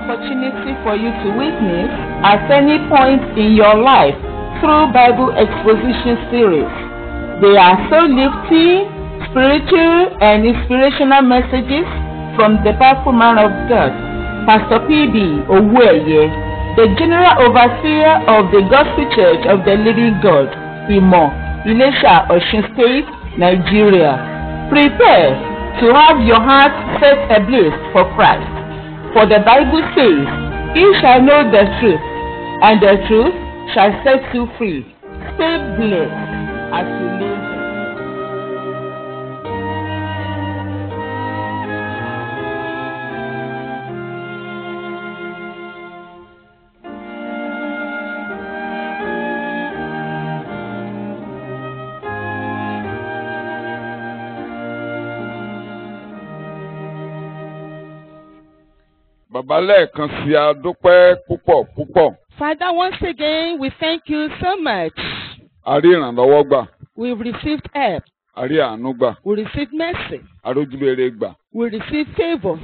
opportunity for you to witness at any point in your life through Bible exposition series. They are so lifting, spiritual, and inspirational messages from the powerful man of God, Pastor P.B. Owueye, the General Overseer of the Gospel Church of the Living God, Imo, Ilesha, Osun State, Nigeria. Prepare to have your heart set ablaze for Christ. For the Bible says, Ye shall know the truth, and the truth shall set you free. Stay blessed as you live. Bàbá lẹ́ẹ̀kan sí a dúpẹ́ púpọ̀ púpọ̀. Father, once again, we thank you so much. A rí ìrànlọ́wọ́ gbà, We've received help. a rí àánú gbà, We received mercy. a rójúlére gbà. We received favor.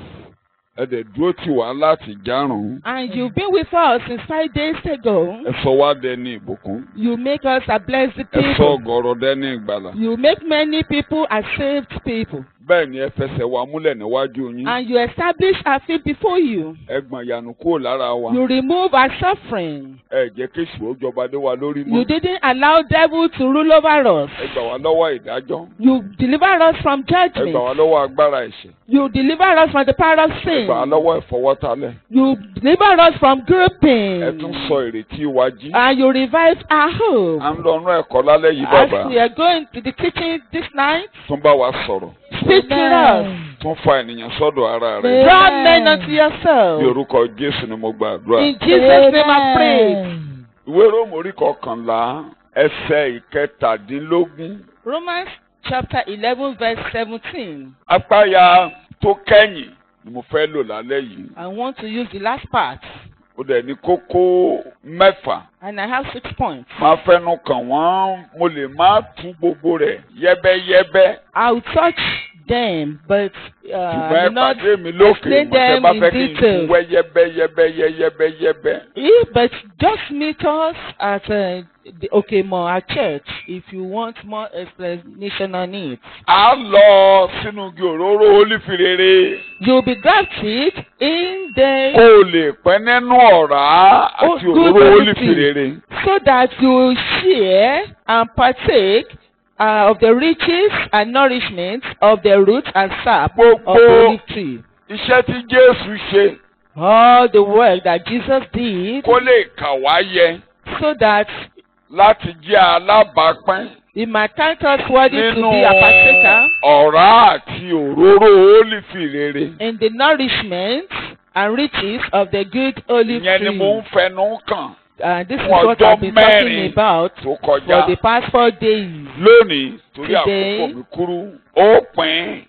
Ẹ dẹ̀ dúró tì wá láti járùn. And you've been with us since five days ago. Ẹ sọ wá dẹni ìbùkún. You make us a blessed Ẹ sọ people. ọ̀gọ̀rọ̀ dẹni ìgbàlà. You make many people as saved people. Bẹ́ẹ̀ ni ẹ fẹsẹ̀ wa múlẹ̀ níwájú yín. And you establish our faith before you. Ẹ gbọ̀n ìyanu kúrò lára wa. You remove our suffering. Ẹ jẹ́ kí èṣù ó jọba lé wa lórí You mọ́. didn't allow devil to rule over us. Ẹ gbà wá lọ́wọ́ ìdájọ́. You deliver us from Ẹ gbà wá judgment. lọ́wọ́ agbára ẹ̀ṣẹ̀. You deliver us from the power of Ẹ sin. gbà wá lọ́wọ́ ìfọwọ́talẹ̀. You deliver us from Ẹ tún grouping. sọ ìrètí wa jí. And you revive our hope. À ń lọ ọ̀nà ẹ̀kọ́ lálẹ́ yìí As bàbá. we are going to the teaching this night, Tún bá wa sọ̀rọ̀. speak to us. Tún fa ènìyàn sọ́dọ̀ ara rẹ̀. Draw men unto Ní yourself. orúkọ Jésù ni mo gbàdúrà. In Jesus' name I pray. Ìwé Róòmù orí kọkànlá ẹsẹ̀ ìkẹtàdínlógún. Romans chapter 11, verse 17. Apáya tó kẹ́yìn ni mo fẹ́ lò lálẹ́ yìí. I want to use the last part. Ó dẹ̀ ní kókó mẹ́fà. And I have six points. Máa fẹ́nu kàn wọ́n, mo lè má tú gbogbo rẹ̀ yẹ́bẹ́yẹ́bẹ́. I'll touch them, but uh, Ṣùgbọ́n ẹ will not pàdé mi lókè explain mo tẹ́ them bá in fẹ́ kí n detail. tú wẹ́ yẹ́bẹ́yẹ́bẹ́yẹ́bẹ́yẹ́bẹ́. Eh, But just meet us at uh, the Okemo, our church, if you want more explanation on it. À ń lọ sínú igi òróró olífirere. You'll be grafted in the Kó o lè pẹ́ nínú ọ̀rá Oh, àti good òróró quality. olífirere. so that you will share and partake uh, of the riches and nourishment of the root and sap of the Gbogbo olive tree. iṣẹ́ tí Jésù ṣe All the work that Jesus did kó lè kà wá yẹ so that láti jẹ́ alábàápín he might count us worthy to nínú be a partaker ọ̀rá àti òróró olífirere. in the nourishment and riches of the good olive Ìyẹn ni mo ń tree. fẹnu kàn Uh, this is fún what ọjọ́ I've been talking mẹ́rin about tó for kọjá. the past four days. lónìí torí Today. àkókò mi kúrú ó pín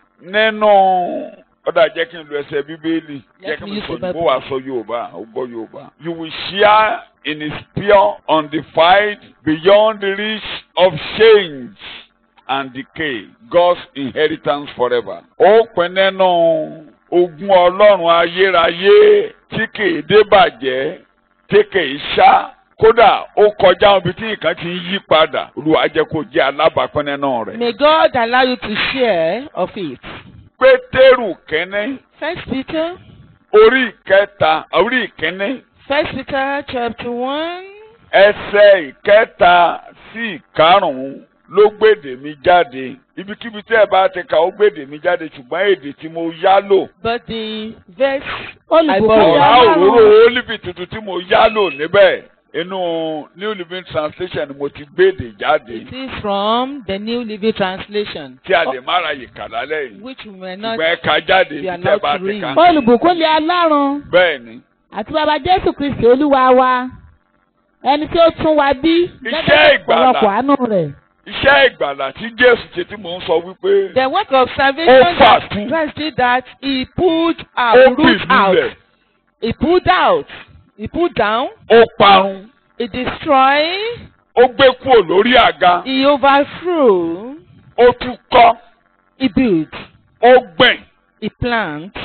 nínú ọ̀dà jẹ́ kí n lo ẹsẹ̀ bíbélì jẹ́ Let kí me n use sọ the ìbò Bible. wa sọ yorùbá ó gbọ́ yorùbá. you will share in his pure undefiled beyond the reach of change and decay God's inheritance forever. ó pín nínú ogún ọlọ́run ayérayé tí kìí débàjẹ́ tí kìí ṣá kódà ó kọjá ibi tí nǹkan ti ń yí padà olúwa jẹ́ kó jẹ́ alábàápín nínú rẹ̀. May God allow you to share of it. pétérù kínní First Peter, orí ìkẹta orí ìkínní First Peter chapter one, ẹsẹ̀ ìkẹta sí ìkarùn-ún ló gbèdè mi jáde ibikíbi tí ẹ bá ti kà ó gbèdè mi jáde ṣùgbọ́n èdè tí mo yá lò but the verse Olùbùkún Àìbọ̀wọ̀. ọ̀rá Ọlọ́run. òróró ólífì tuntun tí mo yá lò níbẹ̀ inú new living translation ni mo ti gbèdè jáde it is from the New Living Translation, tí a lè má ra yìí kà lálẹ́ yìí which we may not. ṣùgbọ́n ẹ kà jáde We are tí ẹ not bá to ti read. kà. Olùbùkún lé Ọlọ́run bẹ́ẹ̀ ni àti bàbá Jésù Kristi Olúwa wa. Ẹni tí ó tún wa bí Iṣẹ́ ìgbàlà. ọ̀pọ̀lọpọ̀ àánú rẹ̀. iṣẹ́ ìgbàlà tí jésù ṣe tí mò ń sọ wípé The work of salvation Ó that fàtú. Christ did that he pulled ó out, bì root out, lulẹ̀ he pulled out, he pulled down, ó parun he destroyed, ó gbé kúrò lórí àga he overthrew, ó tún kọ́ he built, ó gbìn he planted.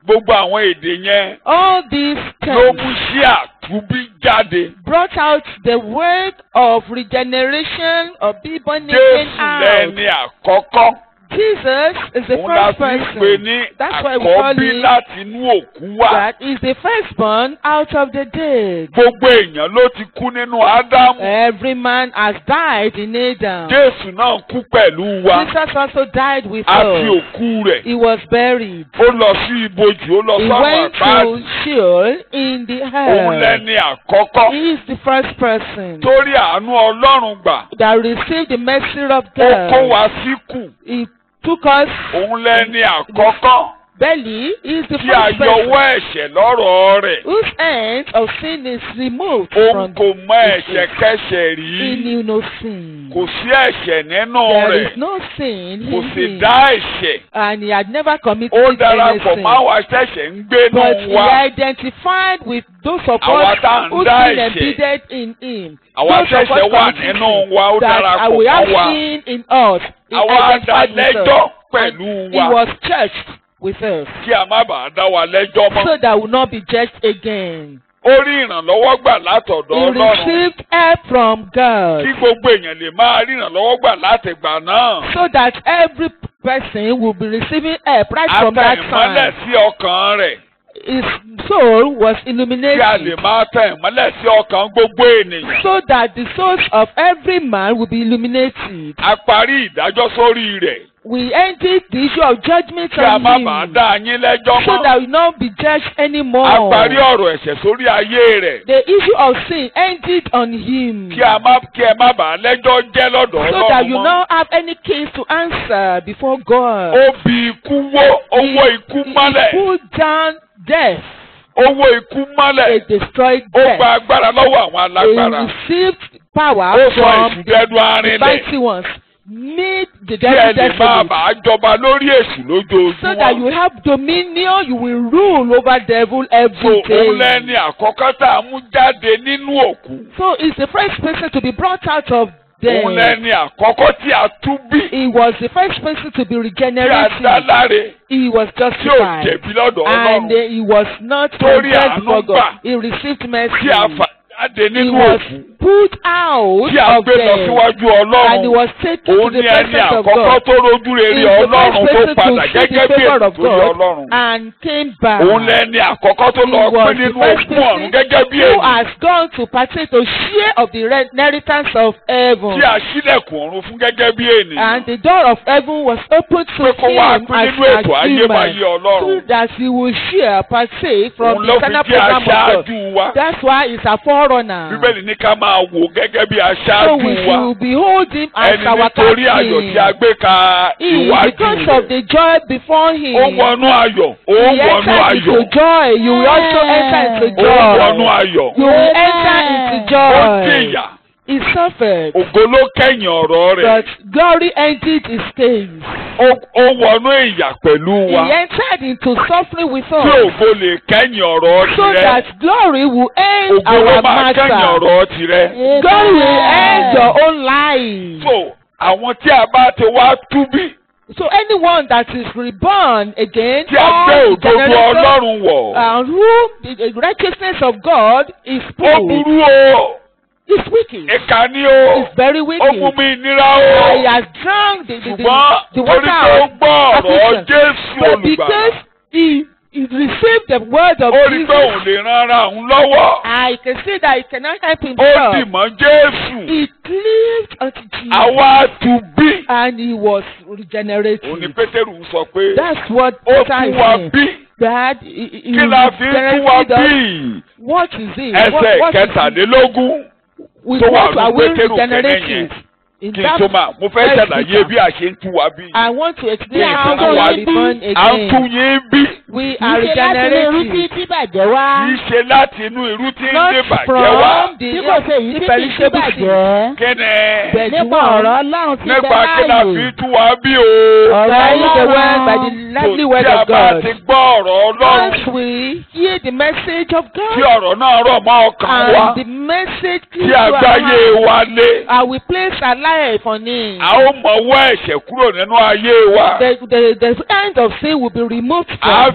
gbogbo àwọn èdè yẹn All these ló terms mú sí àtúbí jáde. brought out the word of regeneration of being born again Jésù out. lẹni àkọ́kọ́. Jesus is the Òun la first fi ń pè person. ní That's why we call àkọ́bí him láti inú òkú wá. that is the firstborn out of the dead. Gbogbo èèyàn ló ti kú nínú Ádámù. Every man has died in Adam. Jésù náà kú pẹ̀lú wa. Jesus also died with A fi us. òkú rẹ̀. He was buried. Ó lọ sí ibojì, ó lọ He sọ́run went àpáàdì. to Sheol in the Òun hell. lẹni àkọ́kọ́. He is the first person Torí àánú Ọlọ́run gbà. that received the mercy of Ó kó God. wa síkù. He took us Òun lẹni àkọ́kọ́. belly. He is the Tí a first person yọwọ́ ẹ̀ṣẹ̀ lọ́rọ̀ rẹ̀. whose end of sin is removed Òun from kò mọ ẹ̀ṣẹ̀ kẹ́ṣẹ̀ He rí. knew no sin. Kò sí ẹ̀ṣẹ̀ nínú There rẹ̀. is no sin Kò in sì him. dá ẹ̀ṣẹ̀. And he had never committed Ó darapọ̀ anything. mọ́ àwọn aṣẹ̀ṣẹ̀ ń gbénú But he wa. identified with those of Àwa us tá à ń who dá sin ẹ̀ṣẹ̀. embedded in him. Àwọn Those of aṣẹ̀ṣẹ̀ us wà committing nínú sin, wa. Ó that darapọ̀ uh, we have mọ́ wa. sin in us. He Àwa á dá identified with lẹ́jọ́ us. pẹ̀lú He wa. was judged with us. Kí a má bàa dá wa lẹ́jọ́ mọ́. So that we will not be judged again. Ó rí ìrànlọ́wọ́ gbà látọ̀dọ̀ He Ọlọ́run. received help from God. Kí gbogbo èèyàn lè máa rí ìrànlọ́wọ́ gbà látìgbà náà. So that every person will be receiving help right from that Ata ìmọ́lẹ̀ time. sí ọkàn rẹ̀. His soul was Kí a lè illuminated. máa tẹ ìmọ́lẹ̀ sí ọkàn gbogbo ènìyàn. So that the souls of every man will be illuminated. A parí ìdájọ́ sórí rẹ̀. We ended the issue of judgment Kí a on má bàa him. dá yín lẹ́jọ́ So mọ́. that we will not be judged A anymore. parí ọ̀rọ̀ ẹ̀ṣẹ̀ sórí ayé rẹ̀. The issue of sin ended on him. Kí a má kí ẹ má bàa lẹ́jọ́ jẹ́ lọ́dọ̀ So that Ọlọ́run you mọ́. not have any case to answer before God. Ó bi ikú wó owó ikú He- mọ́lẹ̀. He put down death. Owó ikú mọ́lẹ̀. He destroyed Ó death. gba agbára lọ́wọ́ àwọn alágbára. He received power Ó sọ from èṣù dẹnu the arinlẹ̀. mighty ones. Made the Kí ẹ devil lè máa desolate. bàa jọba lórí èṣù So that you lójoojúmọ́. have dominion, you will rule over devil So every òun lẹ́ni day. àkọ́kọ́ tá a mú jáde nínú òkú. So he's the first person to be brought out of Òun death. lẹ́ni àkọ́kọ́ tí a tú bí. He was the first person to be Tí a dá regenerated. láre. He was Tí ò justified. jẹ̀bi lọ́dọ̀ And uh, Ọlọ́run. he was not Torí condemned àánú before God. gbà. He received mercy. Tí a fà jáde He nínú was òkú. put out Tí a of gbé lọ death. síwájú And he Ọlọ́run. was taken to Òun the ni ẹni presence of àkọ́kọ́ God. tó rojú rere He is the Ọlọ́run first tó person to padà see gẹ́gẹ́ the bí favor ètò of tó yẹ God Ọlọ́run. and came back. Òun lẹ́ni àkọ́kọ́ tó He lọ was pín the nínú first ogún ọ̀run person gẹ́gẹ́ bí who ènìyàn. has gone to partake to share of the re- inheritance of heaven. Tí a sílẹ̀kùn ọ̀run fún gẹ́gẹ́ bí ènìyàn. And the door of heaven was opened to Pé kó wá him pín as nínú a ètò ayébáyé human Ọlọ́run. so that he will share, partake from Òun the ló fi eternal jẹ́ program of God. aṣáájú wa. That's why he's a forerunner. Bíbélì ní ká máa wò gẹ́gẹ́ bí So aṣáájú we wa. should behold him as Ẹni our nítorí ayọ̀ tí a captain. gbé ka He, iwájú because of rẹ̀. the joy before him, Ó wọnú ayọ̀. Ó he wọnú entered into ayọ̀. joy. You will also enter into Ó wọnú joy. ayọ̀. You will enter into Ó joy. jìyà. He suffered, Ògo ló kẹ́yìn ọ̀rọ̀ rẹ̀. but glory ended his days. Ó ó wọnú ìyà pẹ̀lú wa. He entered into suffering with Tí us, ògo lè kẹ́yìn ọ̀rọ̀ so tirẹ̀. that glory will end Ògo ló our máa kẹ́yìn matter. ọ̀rọ̀ tirẹ̀. Glory will end your own life. So àwọn tí a bá ti wá tú bí. So anyone that is reborn again, Tí a gbé all the òdodo generation, Ọlọ́run wọ̀. and who the, the righteousness of God is Ó full, burú o. is wicked, Ìkà ni o. is very Ó wicked. mú mi nira Uh, he o. has drunk the, the, the, Ṣùgbọ́n the torí water pé ó of gbọ́ ọ̀rọ̀ affliction. Jésù But olùgbàlà. because he, he received the word of Ó rí pé òun Jesus, lè ran ara òun lọ́wọ́. I can see that he cannot help Ó dì himself. mọ́ Jésù. He cleaved unto Jesus Àwa tù bí. and he was Òun ni regenerated. Pétérù ń sọ pé That's what ó Peter tún is wa saying. bí. That he, he, he Kí la fi ń tún wa regenerated us. bí? What is it? Ẹsẹ̀ what, what is it? kẹtàlélógún With tó wà what ní are we Pétérù kẹ́lẹ́ regenerated? yẹn. In Kí n that tó máa, mo fẹ́ first ṣàlàyé Peter, bí a ṣe ń tún wa bí. I want to explain Bí how ìtún we wa are bí. reborn À ń tún again. yín bí. We are Kì í ṣe láti inú irú tí regenerated. tí bàjẹ́ wá. Kì í ṣe láti inú irú tí ń Not dé bàjẹ́ wá. from the, Tí kò ṣe èyí the tí kì í ṣe perishable seed. bàjẹ́. Kí ni? But Nípa one, ọ̀rọ̀ Ọlọ́run ti bẹ Nípa kí la fi láàyè. tún wa bí o. Ọ̀rọ̀ by the Ọlọ́run. word, by the lively Kò word tí a of bá God. ti gbọ́ ọ̀rọ̀ Ọlọ́run. Once we hear the message of Tí God ọ̀rọ̀ náà rọ̀ mọ́ ọkàn wa. and the message Tí clear to our àgbáyé heart, wa lé. I will place a life on it. A ó mọ̀wọ́ ẹ̀ṣẹ̀ kúrò nínú ayé wa. The, the, the end of sin will be removed A from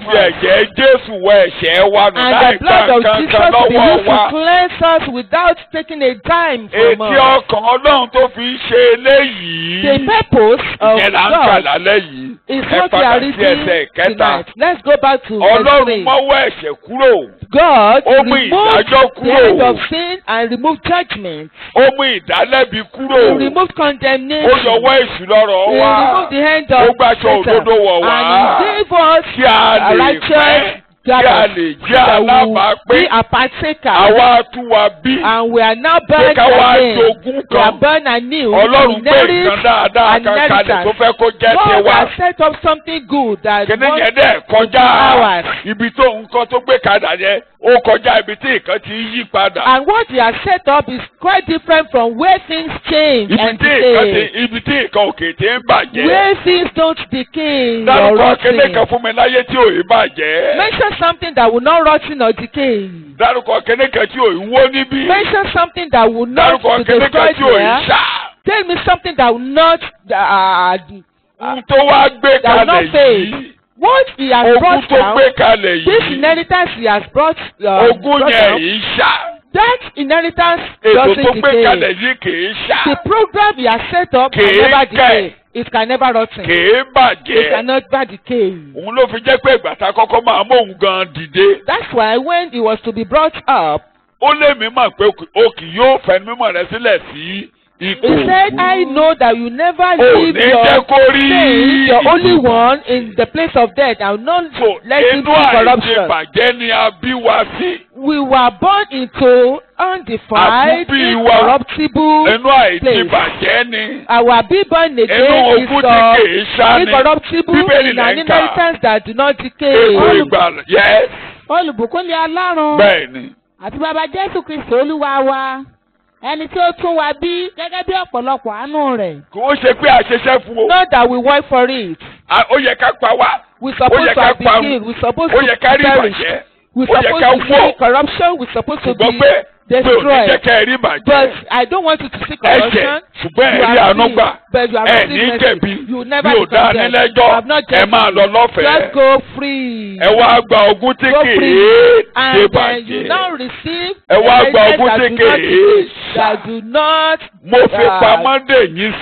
fi ẹ̀jẹ̀ Jésù wẹ ẹ̀ṣẹ̀ wa nù And láì the gba blood of nǹkan Jesus kan will be lọ́wọ́ used wa. to cleanse us without taking a dime from Etí us. ọkàn Ọlọ́run tó fi ń ṣe eléyìí. The purpose of Ìyẹn là ń kà God lálẹ́ yìí. is Ẹ what we padà are sí reading ẹsẹ̀ kẹta. tonight. Let's go back to verse Ọlọ́run three. mọ́wọ́ ẹ̀ṣẹ̀ kúrò. God Ó mú removed ìdájọ́ the kúrò. end of sin and removed judgment. Ó mú ìdálẹ́bi He kúrò. removed Ó condemnation. yọwọ́ èṣù lọ́rọ̀ He wa. removed the hand Ó of gbàṣọ Satan. òdodo wọ̀ wá. And he gave us Kí a a lè righteous pẹ́. Kí a garment lè jẹ́ that will be alábàápín. a partaker. Àwa tún wa bí. And we are now Pé born ká wá again. jogún We are kan. born anew. Ọlọ́run gbé Inherit nǹkan dáadáa an kan kalẹ̀ inheritance. tó fẹ́ kó jẹ́ God tiwa. has set up something good that Kíní wants yẹn dẹ̀ kọjá ours. ibi tó nǹkan tó gbé kadà yẹn ó kọjá ibi tí nǹkan ti ń yí padà. And what he has set up is quite different from where things change Ibi and tí nǹkan ti decay. ibi tí nǹkan òkè ti ń bàjẹ́. Where things don't decay or Dárúkọ kíní kan rotten. fún mi láyé tí ò í bàjẹ́. Mention something that will not rotten or decay. Dárúkọ kíní kan tí ò í wó níbí. Mention something that will not Dárúkọ be kíní kan destroyed tí ò í here. ṣá. Tell me something that will not uh, Ohun tó wá gbé that will kalẹ̀ not fade. yìí. What he has Ogún brought tó down, gbé kalẹ̀ this yìí. inheritance he has brought, uh, Ogún brought yẹn down, yìí ṣá. that inheritance Ètò tó doesn't gbé decay. kalẹ̀ yìí kì í ṣá. The program he has set up can Kìí never kẹ̀. decay. It can never rotten. Kì í It bàjẹ́. can never decay. Òun ló fi jẹ́ pé ìgbà tá a kọ́kọ́ máa mú òun gan dìde. That's why when he was to be brought up, Ó lé mi mọ̀ pé o kì yóò fẹnu mímọ̀ rẹ sílẹ̀ sí ipò. he said, I know that you never Ò leave ní your jẹ́ kó rí saint, your only ìdìbò. one, in the place of death. I will not So let you inú see corruption. àìdìbàjẹ́ ni a bí wa sí. We were born into undefiled, Àkúbí wa. incorruptible Inú àìdìbàjẹ́ ni. Our being born Inú again is ogún tí uh, kìí ṣá ni. incorruptible Bíbélì in lẹ́ an ń kà. inheritance that do not decay. Ètò ìgbàlà. Yes. olùbùkún ni ọlọ́run Bẹ́ẹ̀ ni. àti bàbá jésù kristi olúwa wa ẹni tí ó tún wa bí gẹ́gẹ́ bí ọ̀pọ̀lọpọ̀ àánú rẹ̀. Kò ó ṣe pé àṣeṣẹ́ fún o. Not that we work for it. A- Ó yẹ ká pa wá. We Ó supposed yẹ to ká have been parun. killed. We supposed Ó to yẹ ká rí perish. ìbàjẹ́. We Ó yẹ supposed ká to wọ̀. see corruption. We supposed to Ṣùgbọ́n be pé pé ò ní destroyed. jẹ́ ká ẹ rí ìbàjẹ́. But I don't want you to see ẹ̀ṣẹ̀ corruption. ṣùgbọ́n You ẹ̀rí are àánú free, gbà but you are ẹ̀ receiving ní mercy. jẹ̀bi You will mi never ò be dá condemned. nílẹ́jọ́ You have not ẹ máa judged lọ me. lọ́fẹ̀ẹ́ Just go free. ẹ wá gba ogún tí Go kìí free. ṣe And then you bàjẹ́ now receive Ẹ wá the gba blessings ogún that tí do not kìí decay, ṣá. that do not mo fi Ah. pamọ́ dè yín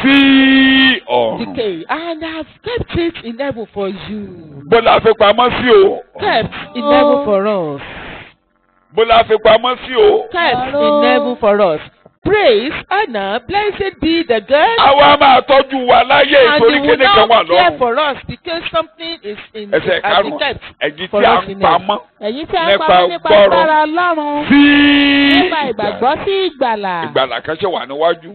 sí ọ̀run decay. And I have kept it in heaven for you. bó la fi pamọ́ sí o Kept in heaven for us. bó la fi pamọ́ sí o Kept in heaven for us. Praise, honor, blessed be the God. àwa máa tọ́jú wa láyé And ìtorí he will kíní kan wà not care lọ́run for us because something is in ẹsẹ̀ has been karùn-ún kept. ẹ̀jì for tí a us ń in pamọ́ èyí tí a ń Nípa pamọ́ nípa gbọ́rọ̀. agbára ọlọ́run sí nípa ìgbàgbọ́ sí ìgbàlà ìgbàlà kan ṣe wà níwájú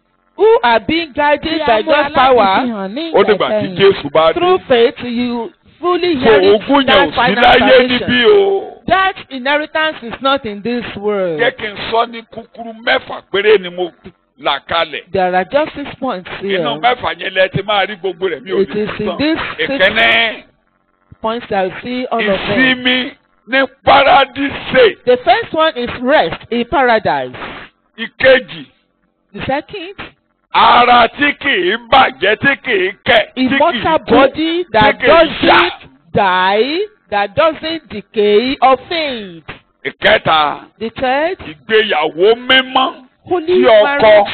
Who are being tí guided a by múra God's láti power fi hàn ní ó dìgbà tí ìgbẹ̀kẹ̀yìn. Jésù bá dé. through faith you fully So inherit ogún yẹn that ò sí final láyé níbí salvation. o. That inheritance is not in this world. Jẹ́ kí n sọ ní kúkúrú mẹ́fà péré ni mo là kalẹ̀. There are just six points here. Inú mẹ́fà yẹn lẹ ti máa rí gbogbo rẹ̀ mi ò It lè is in sọ. this six Ìkíní points that you see all of them. ìsinmi ní paradíṣe. The first one is rest in paradise. Ìkejì The second, ara tí kìí bàjẹ́ tí kìí kẹ̀ tí kìí immortal kú body that tí kìí ṣá. doesn't die, that doesn't decay or fade. Ìkẹta The third, ìgbéyàwó mímọ́ holy tí ọkọ marriage.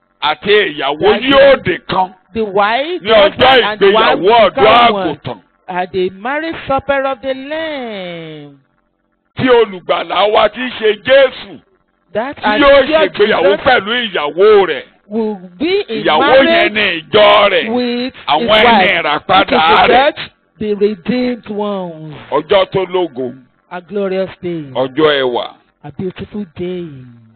àti ìyàwó That yóò dé kan The wife, ní ọjọ́ husband and the wife ìgbéyàwó will ọ̀dọ́ become one. àgùntàn. At the marriage supper of the Lamb. tí olùgbàlà wa ti ṣe Jésù That tí and yóò dear ṣègbéyàwó Jesus pẹ̀lú ìyàwó rẹ̀ will be in ìyàwó yẹn marriage ní ìjọ rẹ̀ with his àwọn ẹni wife. Which is ìràpadà the rẹ̀ church, the redeemed ones. ọjọ́ tó lógo A glorious day. ọjọ́ ẹwà A beautiful day.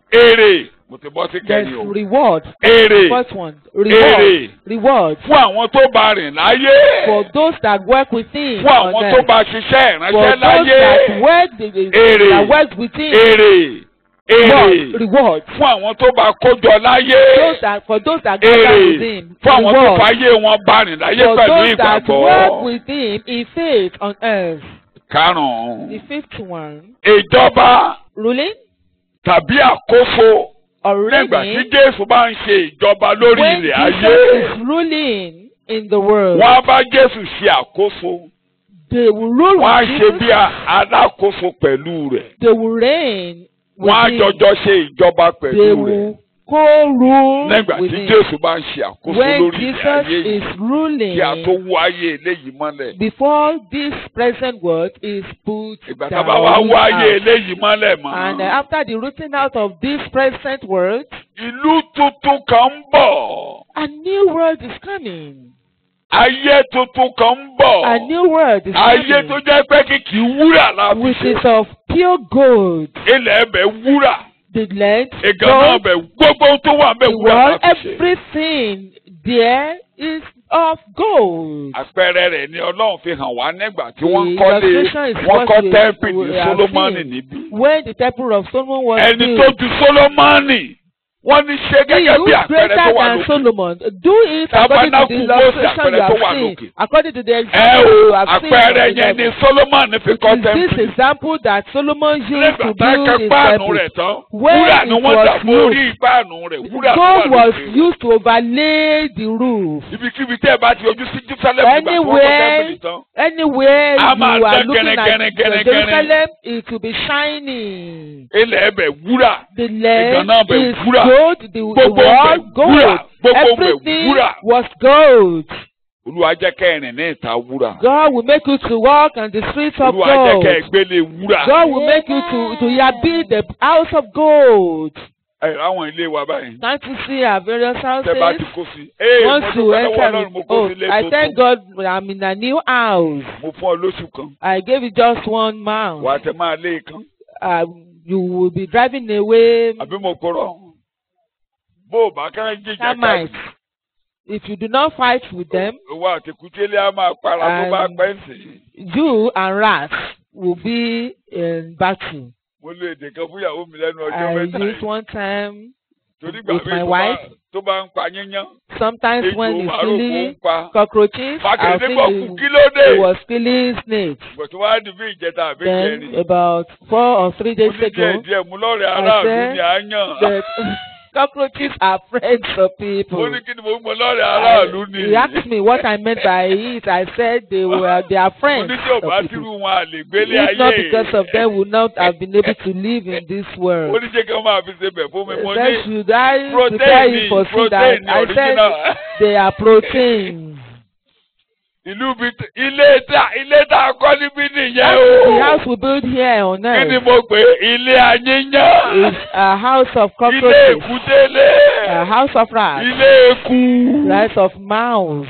èrè mo ti bọ́ sí There's kẹ́ni o reward. èrè First one, reward. èrè Reward fún àwọn tó bá rìn láyé for those that work with him. fún on àwọn tó earth. bá ṣiṣẹ́ For ìránṣẹ́ those láyé that work, the, the, Èrè. that work with him. èrè Reward. èrè Reward. fún àwọn tó bá kójọ láyé Those that, for those that gather èrè with him. fún àwọn tó Reward. fàyè wọn bá rìn láyé For pẹ̀lú those that ìgbàgbọ́. work with him in faith on earth. karùn-ún The fifth one, ìjọba ruling tàbí àkóso or nígbà tí reigning Jésù bá ń ṣe ìjọba lórí when ilẹ̀ Jesus ayé is ruling in the world. wọ́n á bá Jésù ṣe àkóso They will rule wọ́n á with ṣe Jesus. bí a- alákòóso pẹ̀lú rẹ̀ They will reign with wọ́n á him. jọjọ́ ṣe ìjọba They pẹ̀lú rẹ̀ will co-rule nígbà with tí him. Jésù bá ń ṣe àkóso When lórí ilẹ̀ Jesus ayé is yìí ruling, kí a tó wú ayé eléyìí mọ́lẹ̀ before this present world is put ìgbà tá a down, bá wá wú ayé out. eléyìí mọ́lẹ̀ mọ́ and uh, after the rooting out of this present world, ìlú tuntun kan ń bọ̀ a new world is coming. ayé tuntun kan ń bọ̀ A new world is ayé tó coming, jẹ́ pé kìkì wúrà la fi which ṣe is of pure gold. ilẹ̀ ẹbẹ̀ wúrà The land, ìgànnà gold, ọbẹ̀ gbogbo ohun tó wà ń bẹ̀ the wúrà world, la fi ṣe. everything there is of gold. àpẹẹrẹ rẹ̀ ni Ọlọ́run fi hàn wá nígbà tí wọ́n The kọ́lé illustration is wọ́n what kọ́ we- tẹ́ḿpìlì we are Sólómọ́nì seeing. níbí. When the temple of Solomon was ẹni built, tó ju Sólómọ́nì wọ́n ní ṣe He gẹ́gẹ́ bí who àpẹẹrẹ tó greater wà than lókè. Solomon. Do it according to Tabernacle the Moses illustration àpẹẹrẹ you tó have wà seen. lókè. According to the ẹ example o you have seen. àpẹẹrẹ of the yẹn ni devil. Sólómọ́nì fi It kọ́ is this tẹ́ḿpìlì. example that Solomon used nígbà to tá a build kẹ́ his páànù temple. rẹ̀ tán When wúrà ni it wọ́n was dà mórí páànù rẹ̀ wúrà tó wà Gold was lókè. used to overlay the roof. ibikíbi tẹ́ ẹ bá ti ojú sí Jerusalem nígbà tí wọ́n kọ́ Anywhere, tẹ́ḿpìlì tán. anywhere A máa you are dán looking gẹ́nẹ́gẹ́nẹ́, at gẹ́nẹ́gẹ́nẹ́. Jerusalem, it will be shining. ilẹ̀ ẹbẹ̀ wúrà The Ìgànnà land bẹ̀ is wúrà. gold, the, the Gbogbo wall bẹ̀ gold. wúrà. Gbogbo bẹ̀ Everything wúrà. was gold. Olúwa jẹ́ kẹ́ ẹ̀rìn ní ìta wúrà. God will make you to walk on the streets of Olúwa jẹ́ gold. kẹ́ ẹ gbélé wúrà. God will make you to to yeah, build the house of gold. ẹ àwọn ilé wa báyìí. Can't you see our various tẹ́ bá ti houses? kó sí. ee mo Once you dúpẹ́ lọ́wọ́ enter, Ọlọ́run with- mo kó oh, sí ilé I thank tuntun. God I'm in a new house. mo fún ọ lóṣù kan. I gave you just one month. wà á tẹ máa lé kan. Uh, you will be driving away àbí mo kúrọ̀. bó o bá kẹ́rẹ́ jíjà termites. If you do not fight with them, owó àtẹkùtélé á máa para tó bá And- pẹ́ sí. you and rats will be in battle. mo lo èdè kan fún ìyàwó mi lẹ́nu ọjọ́ I mẹ́ta used yìí. one time, torí gbà with mí my tó bá wife. tó bá ń pa yíyan. sometimes ejò when he's màrúkú ń killing pa. cockroaches, I Fàkèrèdé think bọ̀ he, kù kí ló dé. he was killing snakes. Bọ̀tú wá di bí ìjẹta àbí Then ìjẹrin. about four or three Mo days ní díẹ̀ ago, díẹ̀ mú lọ́rẹ̀ I aráàlú said ni à ń yàn. that cockroaches are friends of Mo people. ní kí ni mo mọ lọ́rẹ̀ aráàlú ni. He asked me what I meant by it. I said they were they are Mo friends ní tí ò of bá people. tírú wọn à lè gbélé If ayé. not because of them, would not have been able to live in this Mo world. ní ṣé kí wọ́n máa fi ṣe bẹ̀ fún mi. Mo Then ní should I prepare protein you ni for food? I, protein ni I said original. they are proteins. Ìlú bi ilé tá ilé tá a kọ́ níbí nìyẹn The o. house we build here on Kí ni earth mo pè é? Ilé ayéyàn. is a house of Ilé cockroaches, èkútélé. a house of rats, Ilé eku. house of mouse,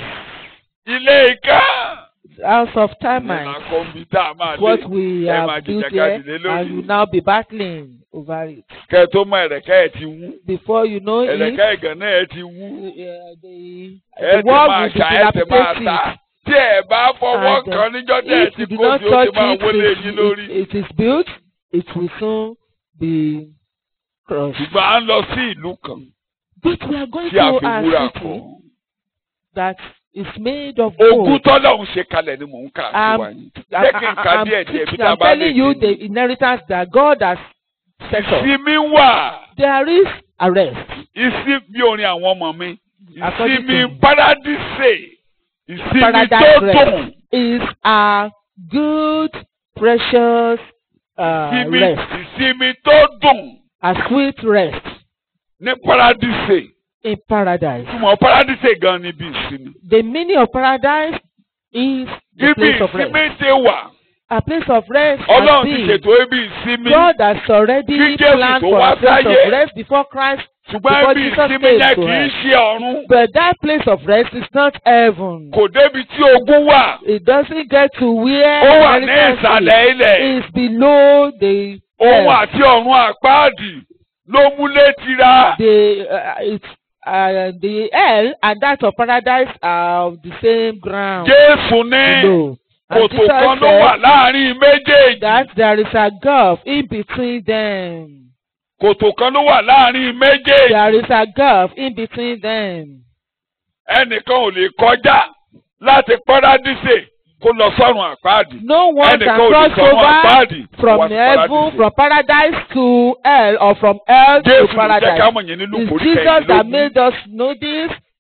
Ilé ìka. house of Ìlànà termites. kọ̀m̀pútà máa lé. What we ẹ have máa built jìjàkadì here, lé lórí. and you now be battling over it. Kẹ́ ẹ tó mọ ẹ̀rẹ̀kẹ́ ẹ̀ ti wú. Before you know it, Ẹ̀rẹ̀kẹ́ ìgànnà ẹ̀ ti wú. uh, the, Ẹ the ti world máa will be ṣá ẹ ti máa dilapidated. ta. Tí ẹ bá fọwọ́ And, uh, kan níjọ́ tẹ̀ ẹ If ti you do kó not sí ó touch ti máa it, wọlé it, yín lórí. it, it is built, it will soon be crushed. Ṣùgbọ́n à ń lọ sí ìlú kan But we are going tí a to fi a wúrà city kọ́. that is made of Ogún gold. tọ́lọ̀ ń ṣe kalẹ̀ ni mò ń kà sí Um, wa yìí. I, Jẹ́ kí n ka I, I'm, díẹ̀ díẹ̀ bí teaching- tá a I'm bá lè telling you dé. the inheritance that God has set up. Ìsinmi wà. There is a rest. Ìsinmi bí orin àwọn ọmọ mi. According Ìsinmi to- paradíṣe. Ìsinmi Paradise tó rest. dùn. Is a good, precious uh, Ìsinmi rest. ìsinmi tó dùn A sweet rest ní paradíṣe. in paradise. Túmọ̀ paradíṣe gan ni bí ìsinmi. The meaning of paradise is the Ibi place of rest. ìsinmi ti wà. A place of rest. Ọlọ́run has ti been. ṣètò ibi ìsinmi. God has already Kí Jésù planned tó for wá a place sáyé. of rest before Christ. Ṣùgbọ́n Before ibi Jesus ìsinmi came yẹn to kì í earth. ṣe ọ̀run. But that place of rest is not heaven. Kò débi tí ogun wà. It doesn't get to where Ó wà ní inheritance ìsàlẹ̀ ilẹ̀. is. It's below the Òun earth. àti ọ̀run àpáàdì ló múlé tira. The uh, it's uh, the hell and that of paradise are of the same ground. Jésù ní below. And kòtò Jesus kan ló wà said láàrin méjèèjì. that there is a gulf in between them. Kòtò kan ló wà láàrin méjèèjì. There is a gulf in between them. Ẹnìkan ò lè kọjá láti Párádísè kó lọ sọ́run àpáàdì. No one Ẹnìkan can ò lè cross sọ́run over àpáàdì from wá sí heaven, Párádísè. from paradise to hell, or from hell to Jésù ló jẹ́ ká paradise. mọ̀ yẹn nínú It's kòrí Jesus that kẹ̀yìnlélógún. made us know this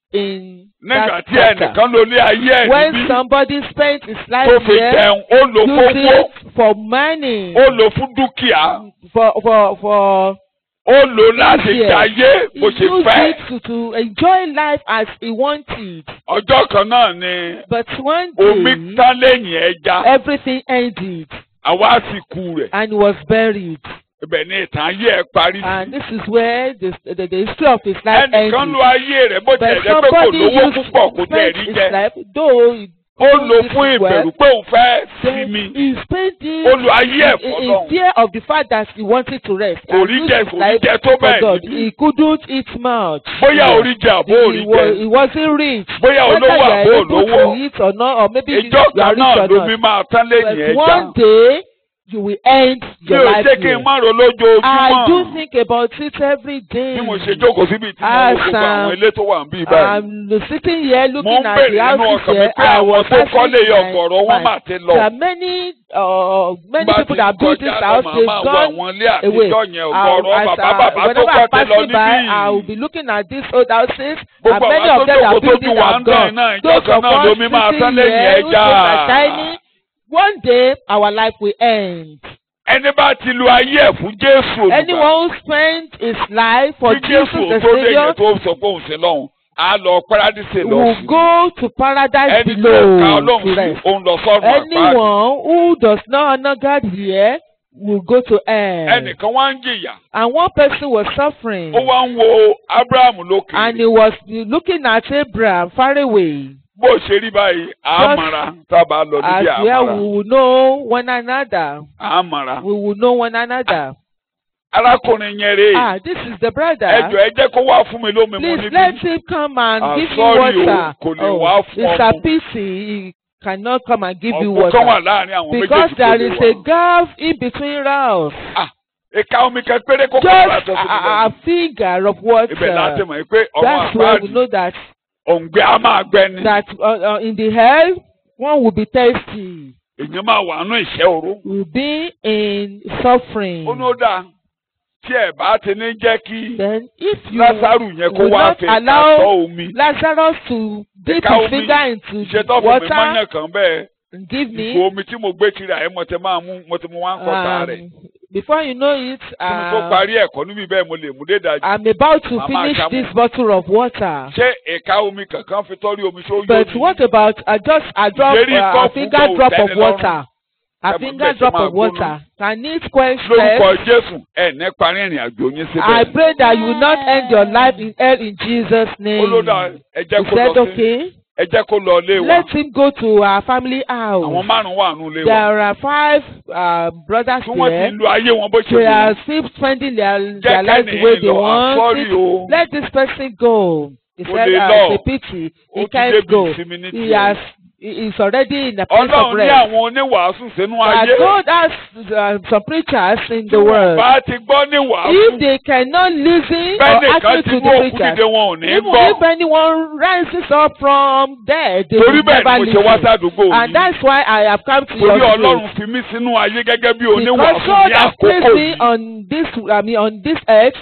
in nígbà that tí chapter. ẹnìkan ló lé ayé ẹ̀ When níbí somebody spent his tó life fi there, jẹun ó lò use fowó it for money, ó lò fún dúkìá for for for ó lò láti Yes. jayé he bó ṣe used fẹ́. it to to enjoy life as he wanted. ọjọ́ kan náà ni But one omi day, tán lẹ́yìn ẹja everything ended àwa sì kú rẹ̀ and he was buried. ibẹ̀ ni ìtàn ayé ẹ̀ parí And sí. this is where the, the, the history of his life ẹnìkan ended. lo ayé rẹ̀ bó But tiẹ̀ jẹ́ pé kò somebody lówó used púpọ̀ kò tẹ̀ spent rí his jẹ life, though he ó lò did fún it well, ìbẹ̀rù pé òun fẹ́ then sinmi he spent it ó lo ayé ẹ̀ in, in fọlọ́run fear of the fact that he wanted to rest. kò and rí use jẹ his kò rí life jẹ tó for bẹ́ẹ̀ God. níbí He couldn't eat much. bóyá Yeah. orí jẹ àbó he, orí wa- jẹ he wasn't rich. bóyá Whether olówó you are àbó able to olówó eat or not, or maybe you, ìjọ you are kan náà rich or lómi not. máa tán lẹ́yìn But ẹja one day you will end mi your ò life jẹ́ kí here. n má ro I do lójoojúmọ́ think about it every day. bí mo ṣe jókòó síbi tí mo As, wo gbogbo àwọn um, ilé tó wà níbí báyìí. I'm sitting here mo looking ń at bèrè the nínú houses ọkàn mi here. pé I àwọn was tó kọ́lé asking my ọ̀gọ̀rọ̀ wọn mind. mà ti lọ. There are many, uh, many Bá people ti that built this kọjá lọ, house. màá They've máa wo gone àwọn ilé away. àtijọ́ yẹn I'll- ọ̀gọ̀rọ̀ as, bàbá uh, bàbá tó whenever I'm kọ́ tẹ lọ passing by, níbí. I will be looking at these old houses. And Gbogbo many àwọn of them tó are jókòó building tójú wa have ń dán gone. iná ìjọ Those kan of náà us lomi máa sitting tán lẹ́yìn here whose ẹja. days are tiny, one day our life will end. Ẹni bá ti lu ayé ẹ̀ fún Jésù olùgbà. Anyone who spent his life for Kí Jesus Jésù the tó dé Savior yẹn tó sọ pé òun sí lọ́hùn, á lọ Párádísè lọ will sí. go to paradise Ẹni tí ó ka below Ọlọ́run to sí, rest. òun lọ sọ́run àpáàdì. Anyone who does not honor God here will go to hell. Ẹnìkan wá ń jìyà. And one person was suffering. Ó wá ń wo Ábúráhámù lókè. And he was looking at Abraham far away. Bó ṣe rí báyìí, àmàrà tá a bá lọ As níbi where àmàrà. we will know one another. Àmàrà. We will know one another. Arákùnrin yẹn rèé. Ah, this is the Ẹ brother. jọ̀ọ́ ẹ jẹ́ kó wá fún mi lómi mu Please let níbí. him come and Ah, give you sorry o, water. kò lè wá fún it's ọ a mu. pity he cannot come and give you Ọ̀gbun kan wà water. láàrin àwọn Because méjèèjì there tó is lè a wá. gap in between us. Ah, Ìka omi kan péré kó kọ́ Just ọ̀rọ̀ àtọ́sí mi a, a lẹ́nu. finger of Ibẹ̀ láti water. mọ̀ pé ọmọ That's where we àpáàdì know that òǹgbẹ á máa gbẹ ni. that uh, uh, in the hell one will be thirsty, Èèyàn máa wà nínú ìṣẹ́ òru. will be in suffering. Ó ní ó dáa tí ẹ̀ bá ti ní jẹ́ kí Then if you Lásárù yẹn kó will wá not fi allow àtọ́ omi. Lazarus to dip Ìka his omi finger into Ìṣe the tó fún mi water mọ́yàn kan bẹ́ẹ̀. and give Ìgò me, omi tí mo gbé kiri àyè mo ti máa mú mo ti mú wá ń kọ́ta rẹ̀. um, before you know it, Kí mi tó uh, parí ẹ̀kọ́ níbi bẹ́ẹ̀ mo lè mú dé dájú. I'm about to Màmá finish Àṣàmú. this bottle of water. Ṣé ìka omi kankan fi tọ́rí omi tó yóò But what about uh, just a drop, Ìdérí uh, a kọ́ọ̀pù finger kan ò drop tẹ́ni of lọ́rùn. water? A Ẹ mọ̀ finger bẹ́ẹ̀ ṣe drop máa of gbóná. water. Can it quench lórúkọ thirst? Jésù ẹ̀ ní parí ìrìn àjò yín I síbẹ̀. pray that you will not end your life in hell in Jesus' name. Olódà ẹ jẹ́ He kó said, lọ sí okay, ẹ jẹ́ kó lọ ilé wa. let him go to our family Àwọn house. márùn-ún wà nù ilé wa. There are five uh, brothers Tí wọ́n ti there. ń lo ayé wọn bó ṣe They wù are wọ́n. still spending their, Jẹ́ their life the way kẹ́nìyàn they lọ. I'm want sorry it. o. Let this person go. He Kò said, lè uh, lọ. it's a pity. Ó He ti can't débi go. ìsinmi ní He tiẹ̀. has, he is already in a place of Ọlọ́run ní rest. àwọn oníwàásù sínú But ayé. God has uh, some preachers in Tí the wọ́n world. bá ti gbọ́ ní If wàásù. they cannot listen Bẹ́ẹ̀ or nìkan actually ti to mú the òkú preachers, dìde wọn ò ní even gbọ́. if anyone rises up from there, they Torí will bẹ́ẹ̀ never ni mo ṣe wá listen. sádùúgbò And yìí. that's why I have come to your Torí place. Ọlọ́run fi mí sínú ayé gẹ́gẹ́ bí Because oníwàásù God ní has àkókò placed me yìí. on this, I mean, on this earth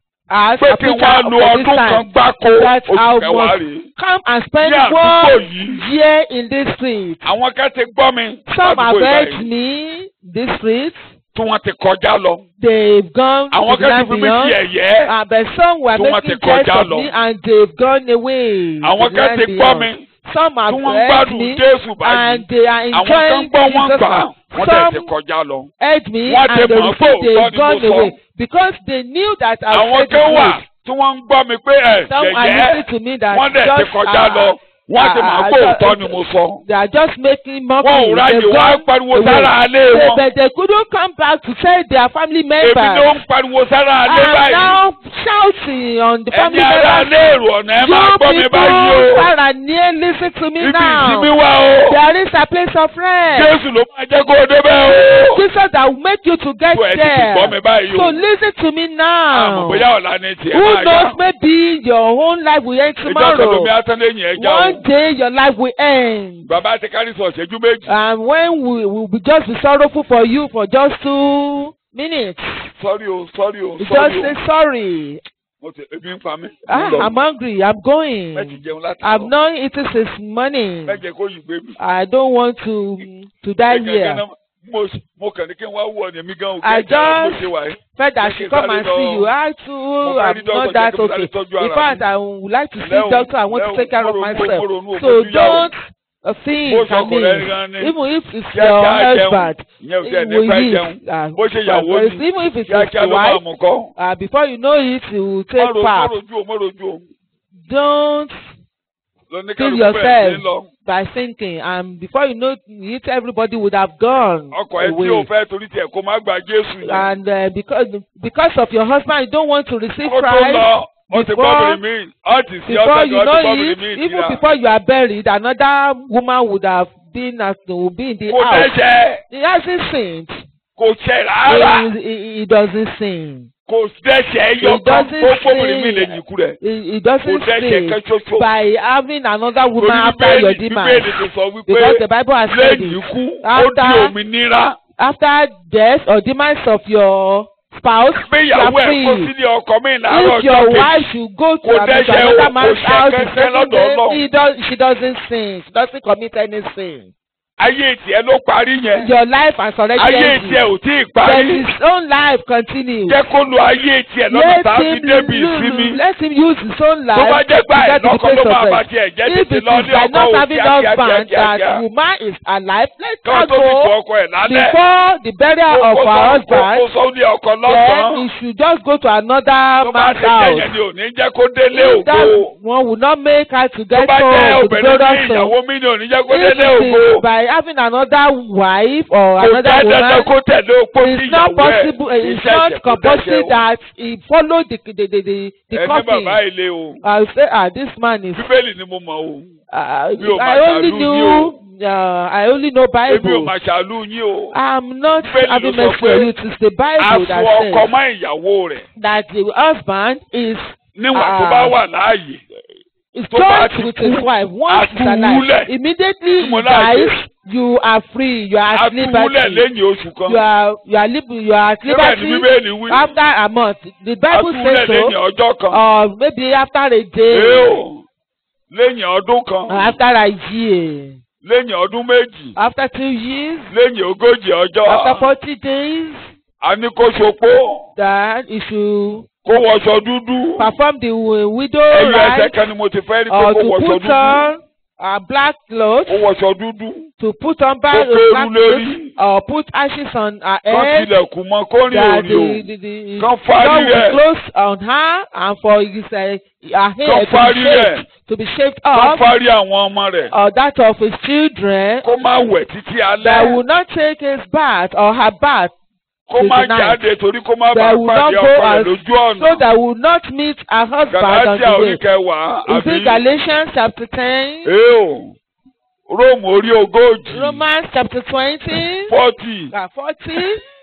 as Pé a kí preacher wọ́n á lo for this ọdún kan time. gbáko That oṣù I kẹwàá must rèé. come and spend Ní àdúgbò one yìí. year in this street. Àwọn kan ti gbọ́ mi. Some have ládùúgbò heard ìbáyìí, me this street. Tí wọ́n ti kọjá lọ. They've gone Àwọn to the kan ti land fi mí beyond. sí ẹ̀yẹ́. Uh, but some were Tí wọ́n making ti jest kọjá of lọ. me and they've gone away. Àwọn to the kan land ti gbọ́ beyond. mi. Some have Tí wọ́n ń heard gbádùn me Jésù báyìí. and they are Àwọn kan enjoying gbọ́ wọn Jesus gbà á. now. Wọ́n tẹ̀ ti Some kọjá lọ. heard me Wọ́n ti and they mọ̀ pé refused, òótọ́ they've ni mo gone sọ. away because they knew that I Àwọn said kan wà the truth. tí wọ́n ń gbọ́ mi pé ẹ̀ Some are yẹ̀yẹ́. listening to me that Wọ́n dẹ̀ ti just kọjá uh, lọ. Wọ́n ti mọ̀ uh, pé uh, òótọ́ ni mo sọ. They are just making Wọ́n ò mockery. ráyè They've wá gone pariwo away. sára alé They, wọn. but they couldn't come back to tell their family Èmi members. ló ń pariwo sára alé I am báyìí. now shouting on the family Ẹ̀yin ará members. alé èrò ọ̀nà ẹ máa You gbọ́ mi báyìí people o. far and near listen to me Ibi now. ìsinmi wà o. There is a place of rest. Jésù ló máa jẹ́ kó o débẹ̀ o. Jesus that will make you to get Tó ẹ ti ti gbọ́ mi there. báyìí So o. listen to me Àmọ̀ now. bóyá ọ̀la ni tiẹ̀ Who máa yá. knows maybe your own life will end Ìjọ kan tomorrow. lomi atán lẹ́yìn ẹja o. One day your life will end. Bàbá ti kárí sọ ṣẹ́jú méjì. And when we will be just be sorrowful for you for just two minutes. Sọ́rí o, sọ́rí o, We sọ́rí just o. say sorry. mo ti ebi ń pa mí. Ah, Mo lọ. I'm hungry. I'm Mẹ́tì going. jẹun láti I've lọ. not eaten since morning. Mẹ́jẹ kó yìí gbé mi. I don't want to to die Gẹ́gẹ́ here. náà, mo mo kàn ní kí n wá wú ọ ní èmi gan I òkè ẹ̀jẹ̀ mo just ṣe wà yìí. felt I Jẹ́ kí should n come sáré and lọ- see you. I too fẹ́ am rí dọ́kítọ̀, not jẹ́ that kí n sáré okay. tọ́jú In ara fact, mi. I would like to see Lẹ́hùn- doctor. I want to lẹ́hùn, take care of mo ro- mo myself. ro- mo ro- So fojú yà o. don't uh, think Bó I sọkò mean, rẹ̀ gan ni. even if it's Kíákíá your jẹun. husband, Ìyẹn ò it tiẹ̀ ní will pẹ́ eat. jẹun. Uh, Bó ṣe ìyàwó but ni. even if it's Kíákíá your ló máa wife, mú kọ́. uh, before you know it, you will Má take ro- má part. rojú o, má rojú o. Don't Lóní kill kálukú bẹ̀rẹ̀ sí yourself lọ. by thinking, and before you know it, everybody would have gone Ọkọ̀ ẹ tí o away. fẹ́ torí tiẹ̀ kó má gba Jésù yẹn. And uh, because because of your husband, you don't want to receive Kó tó Christ. lọ, ó ti before- gbọ́bìnrin mi. Ó ti sí Before ọ́sẹ̀ you kan, ó know ti gbọ́bìnrin it, mi even ìtìrà. before you are buried, another woman would have been at will be in the Kò house. dẹ́ṣẹ̀, He hasn't sinned. kò ṣẹ̀ rárá. He, he, he doesn't sin. Kò dẹ́ṣẹ̀ He yọ kan doesn't kó gbọ́bìnrin mi lè sin. yìnkú rẹ̀. He, he Kò doesn't dẹ́ṣẹ̀ sin kan ṣoṣo. by having another woman Torí after your Bíbélì demise. Bíbélì ti sọ wípé Because the Bible has said lẹ́yìn it. ikú ó di After- òmìnira. After death or demise of your spouse, Bí you are ìyàwó ẹ̀ kó free. sílé ọkọ mi láàárọ̀ If your ọjọ́ kejì. wife should go to Kò another dẹ́ṣẹ̀ o, another kò man's ṣẹ̀ house the kẹ́kẹ́ second lọ́dọ̀ day, Ọlọ́run. he does, she doesn't sin. She doesn't commit any sin. Ayé tiẹ̀ ló parí yẹn. Your life has already Ayé ended. tiẹ̀ ò tí ì Then parí. his own life continues. Jẹ́ kó lo ayé tiẹ̀ lọ́nà Let tá a fi him, débi use, ìsinmi. let him use his own Tó bá life jẹ́ to pé get to the àìlọ́kọ place ló máa of bá rest. tiẹ̀ jẹ́ If tètè it lọ is ní by ọkọ not ò having kíákíá husband kíákíá. that woman is alive, let Kán her tó fi fọ go ọkọ ẹ̀ lálẹ́. before the burial of her Kó husband. sọ ní ọkọ Then lọ́sàn-án. he should just go to another Tó bá man's ti jẹ́ house. yẹn ni ò ní jẹ́ kó délé If that ògo. one will not make her to Tó get bá jẹ́ home to the obìnrin ní glorious home. ìyàwó mi ni ò ní jẹ́ kó If délé it ògo. is by having another wife or Kò another jẹ́ dandan woman, kó tẹ̀lé opó sí it's not ìyàwó ẹ̀. possible. uh, It's Iṣẹ́ not ẹ̀ṣẹ̀ kò compulsory dẹ́ṣẹ̀ o. that he follow the the the the, the Ẹni company. bàbá ilé o. I say ah this man is. Bíbélì ni mo mọ̀ o. Uh, Mi ò I mà only ṣàlù knew. Uh, I only know Èmi ò Bible. mà ṣàlù yín o. I'm not Bíbélì ló having sọ mercy pé on you. It is the Bible Àfọ that ọkọ says mọ́ ìyàwó rẹ̀. that the husband is Níwọ̀n tó Ah. bá wà láàyè. is Tó bá joined ti with kú, his wife once he's àtúwúlẹ̀. alive. Immediately Tí mo he láàyè. dies, you are free. You are at Àtúwúlẹ̀ liberty. lẹ́yìn oṣù kan. You are you are lib- you are at Síbẹ̀ ni liberty Bíbélì wí. after a month. The Bible Àtúwúlẹ̀ says lẹ́yìn so. ọjọ́ kan. Or maybe after a Ee day, o. Lẹ́yìn ọdún kan. or after a year, Lẹ́yìn ọdún méjì. after two years, Lẹ́yìn ogójì ọjọ́. after forty days, A ní kó ṣopó. that he should Kó wọṣọ dúdú. perform the uh, widow Ẹyọ ẹsẹ̀ rite kan ni mo ti fẹ́ rí pé or kó to wọṣọ put dúdú. on a black cloth, Kó wọṣọ dúdú. to put on Kó black kéru black lórí. clothes, or put ashes on her Kán head. tilẹ̀kùn mọ́ kó rìn that òrì the o. the the Kán God fárí will rẹ̀. close on her and for his uh, her Kán hair to fárí be rẹ̀. shaved to be shaved Kán off fárí àwọn ọmọ rẹ̀. or that of his children Kó má wẹ̀ títí that will alẹ́. not take his bath or her bath Kó to má the night. jáde torí kó má bàa that will not pàdé go ọkọ rẹ̀ as lójú so ọ̀nà. that will not meet her husband on Gàlátíà the orí way. kẹwàá Is it àbí. Galatians chapter ten? Ee o. Róòmù orí ogójì. Romans chapter twenty? Fọ́tì. Uh, forty?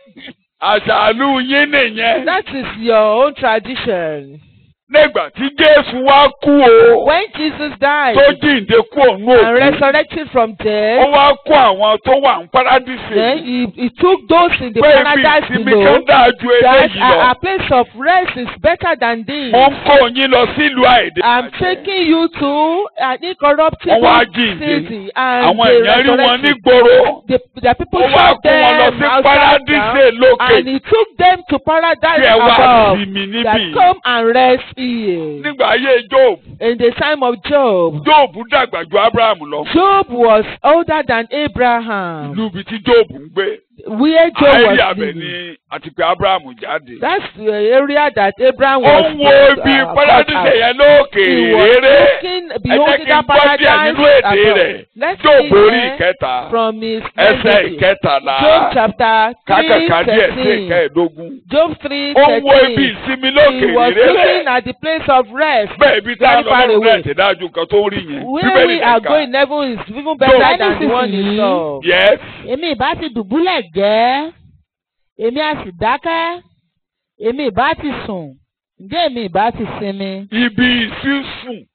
Àṣàlù yín nìyẹn. That is your own tradition. Nígbà tí Jésù wá kú o. When Jesus died Tó jíǹde kú òun and òkú. resurrected from Ó death, wá kó àwọn tó wà ní párádísè. then he, he took those in the Pé ibi paradise ìsinmi below kan dáa ju that eléyìí a, lọ. a place of rest is better than this. Mo ń kó yín lọ sílùú àìdè. I'm taking you to an Wọ́n wá incorruptible jíǹde. city and Àwọn they èèyàn rí wọn resurrected. nígboro. The, the people Ó wá saw kó wọn lọ them sí outside párádísè down, lókè. and he took them to paradise Kí ẹ wá above sinmi that níbí. come and rest here. Nígbà ayé Job, In the time of Job, Job dàgbà ju Abraham lọ. Job was older than Abraham. Ìlú ibi tí Job ń gbé. Where Job Àìrí was àbẹ̀ living. ni àti pé Abraham jáde. That's the area that Abraham Ó was ń wo ibi uh, brought párádísè out. yẹn lókè He was réré. looking, Ẹ jẹ́ beholding kí n that gbọ́ díẹ̀ paradise nínú èdè above. rẹ̀. Let's Job see orí there ìkẹta. from his Ẹsẹ̀ message. ìkẹtàlá. Job chapter Kákàkà díẹ̀ sí 3:13. ìkẹẹ̀dógún. Job three Ó ń wo ibi thirteen. ìsinmi He lókè was réré. looking at the place of rest. Bẹ́ẹ̀ ibi tá a very lọ far lọ́rùn away. náà ti dájú nǹkan tó ń rí yẹn. Where Bíbélì we are nìkan. going heaven is even better Job. than the one he Nísinsìnyí. saw. Yes. èmi ìbá ti dùbúlẹ̀ jẹ́ èmi á sì dákẹ́ èmi ìbá ti sùn ǹjẹ́ èmi ìbá ti sinmi. Ibi sísùn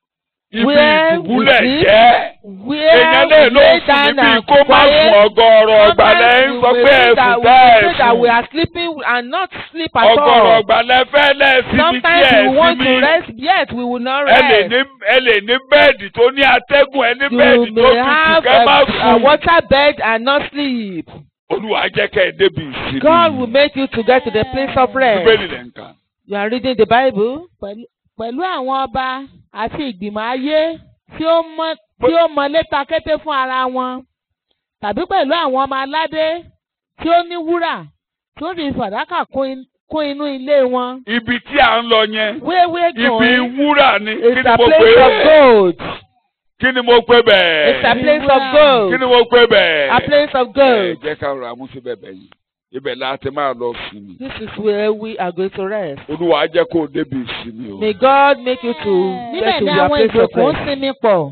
ibi Where we ìdùbúlẹ̀ sleep, jẹ́. where èèyàn we lè ló lay sùn down níbi and kó má sùn quiet. ọgọ́rọ̀ ọgbàlẹ̀ ń Sometimes sọ we pé may think ẹ̀sùn that we bẹ́ẹ̀ say that we sùn. are sleeping and not sleep at ọgọ́rọ̀ all. ọgbàlẹ̀ fẹ́ lẹ́ẹ̀sìmí tí Sometimes ẹ̀ we want to sinmi. rest, yet we will not ẹ lè rest. ní ẹ lè ní bẹ́ẹ̀dì tó ní atẹ́gùn ẹ ní You bẹ́ẹ̀dì tó may tutù have kẹ́ má a, a sùn. water bed and not sleep. olúwa jẹ́ kẹ́ ẹ débi ìsinmi. God will make you to get to the place of rest. bíbélì lẹ̀ ń kà. You are reading the Bible. pẹ̀lú pẹ̀lú àwọn ọba àti ìgbìmọ̀ ayé tí ó mọ tí ó mọ létà kété fún ara wọn tàbí pẹ̀lú àwọn ọmọ aládé tí ó ní wúrà tí ó sì fàdákà kún in- kún inú ilé wọn. ibi tí à ń lọ yẹn Where we are ibi going wúrà ni kí is ni a mo pè place of é gold. kí ni mo pè bẹ́ẹ̀ It's a place of kí gold. ni mo pè bẹ́ẹ̀. A place of ẹ gold. jẹ́ ká rọra mú sí bẹ̀bẹ̀ yìí ibẹ̀ láti máa lọ sinmi. This is where we are going to rest. olúwa jẹ́ kó o débi ìsinmi o. May God make you to níbẹ̀ get to ni your àwọn place of ìjòkó ń rest. sinmi pọ̀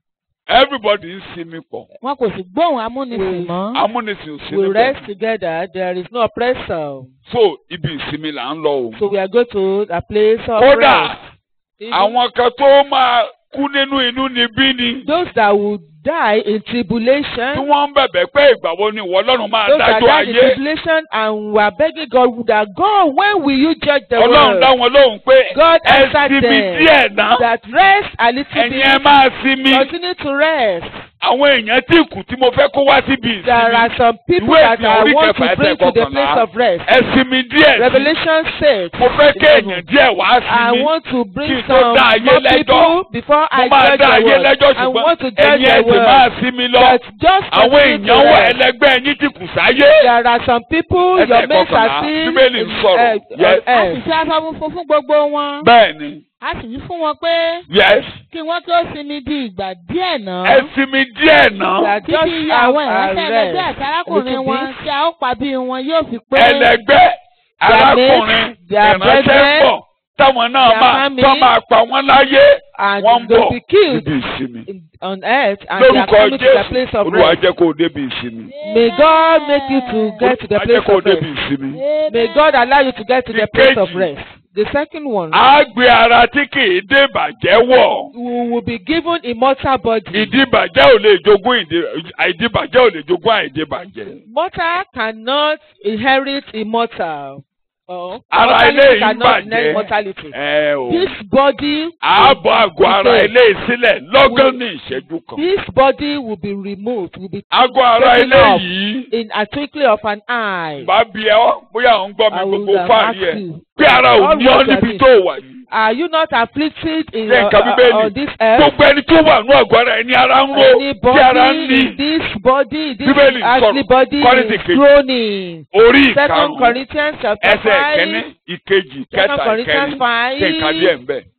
everybody ń sinmi pọ̀ wọn kò sì gbóhùn amúnisìn mọ́. amúnisìn ò We sinmi rest pọ̀ together. There is no oppressor. so ibi ìsinmi là ń lọ o. So we are going to a place of kódà rest. Even àwọn kan tó máa kú nínú inú níbí ni Those that will die in tí tribulation, wọ́n ń bẹ̀bẹ̀ pé ìgbà wo ni ìwọ ọlọ́run máa those that dájọ́ die in ayé. tribulation and we are begging God that God, when will you judge the ọlọ́run dá world? wọn lóhùn pé God ẹ answered sinmi them díẹ̀ náà that rest a little ẹ̀yin ẹ bit, máa sinmi. continue to rest. àwọn èèyàn tí kù tí mo fẹ́ kó wá síbi There ìsinmi are some people Ìwé that ìfihàn I orí want kẹfà to bring ẹsẹ̀ to the kọkànlá. place of rest. ẹ sinmi díẹ̀ sí. Revelation 6. mo fẹ́ kí èèyàn díẹ̀ wá I sinmi. want to bring Kí n tó some dá ayé more lẹ́jọ́. people before mo I máa judge dá the ayé world. lẹ́jọ́ I want to ṣùgbọ́n judge ẹ̀yin ẹ the sì máa world. sinmi lọ. But just àwọn continue to èèyàn wà rest. ẹlẹgbẹ́ yín tí kù sáyé. There are some people Ẹsẹ̀ your mates kọkànlá, are still Bíbélì ń sọ̀rọ̀. uh, Yes. uh, a uh, sì fi aṣọ funfun fún gbogbo wọn. bẹ́ẹ̀ ni a sì wí fún wọn pé yes kí wọ́n tó sinmi di ìgbà díẹ̀ náà. ẹ sinmi díẹ̀ náà. that just títí iye have àwọn a ìránṣẹ́ ẹlẹgbẹ́ rest. àti arákùnrin wọn bit. tí a ó pa bí wọn yóò fi pé. ẹlẹgbẹ́ arákùnrin mates, their ìránṣẹ́ brethren, pọ̀ táwọn náà their máa family, tó máa pa wọ́n láyé and wọ́n ń they bọ̀ will be killed níbi ìsinmi. in- on earth and they are lórúkọ coming to the place jésù of olúwa rest. jẹ́ kó o débi ìsinmi. May God make you to get to the olúwa jẹ́ place kó o of rest. débi ìsinmi. May God allow you to get to the place of Ìkejì. rest. The second one, a gbé ara tí kì í dé ìbàjẹ́ wọ̀. we will be given immortal body. ìdíbàjẹ́ ò lè jogún ìdí- àìdíbàjẹ́ ò lè jogún àìdíbàjẹ́. Mortal cannot inherit immortal. Oh, Ara mortality ilé yìí cannot bàjẹ́. inherit mortality. ẹ o This body, ààbọ̀ àgọ́ ara Okay. ilé sílẹ̀ lọ́gán ní ìṣẹ́jú kan. this body will be removed, will be àgọ́ ara taken ilé off yìí in a twinkling of an eye. bá bí ẹ ọ́ bóyá ò ń gbọ́ mi I will gbogbo have fáàrí asked ẹ̀ you. pé ara ò All ní ọ́ what you níbi are tó wà yìí. Are you not afflicted in Ṣé uh, nǹkan uh, Bíbélì? on this earth? gbogbo ẹni tó wà ní àgọ́ ara ẹni ara ń ro tí ara ń Anybody ní in this body, this Bíbélì earthly sọ̀rọ̀. body Kọ́ríńtì is kejì. groaning. orí Second ìkarùn-ún Corinthians chapter ẹsẹ̀ ìkíní five. ìkejì Second kẹta Corinthians ìkẹrin five. kẹka díẹ̀ ń bẹ̀.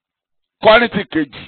kọ́rìntì kejì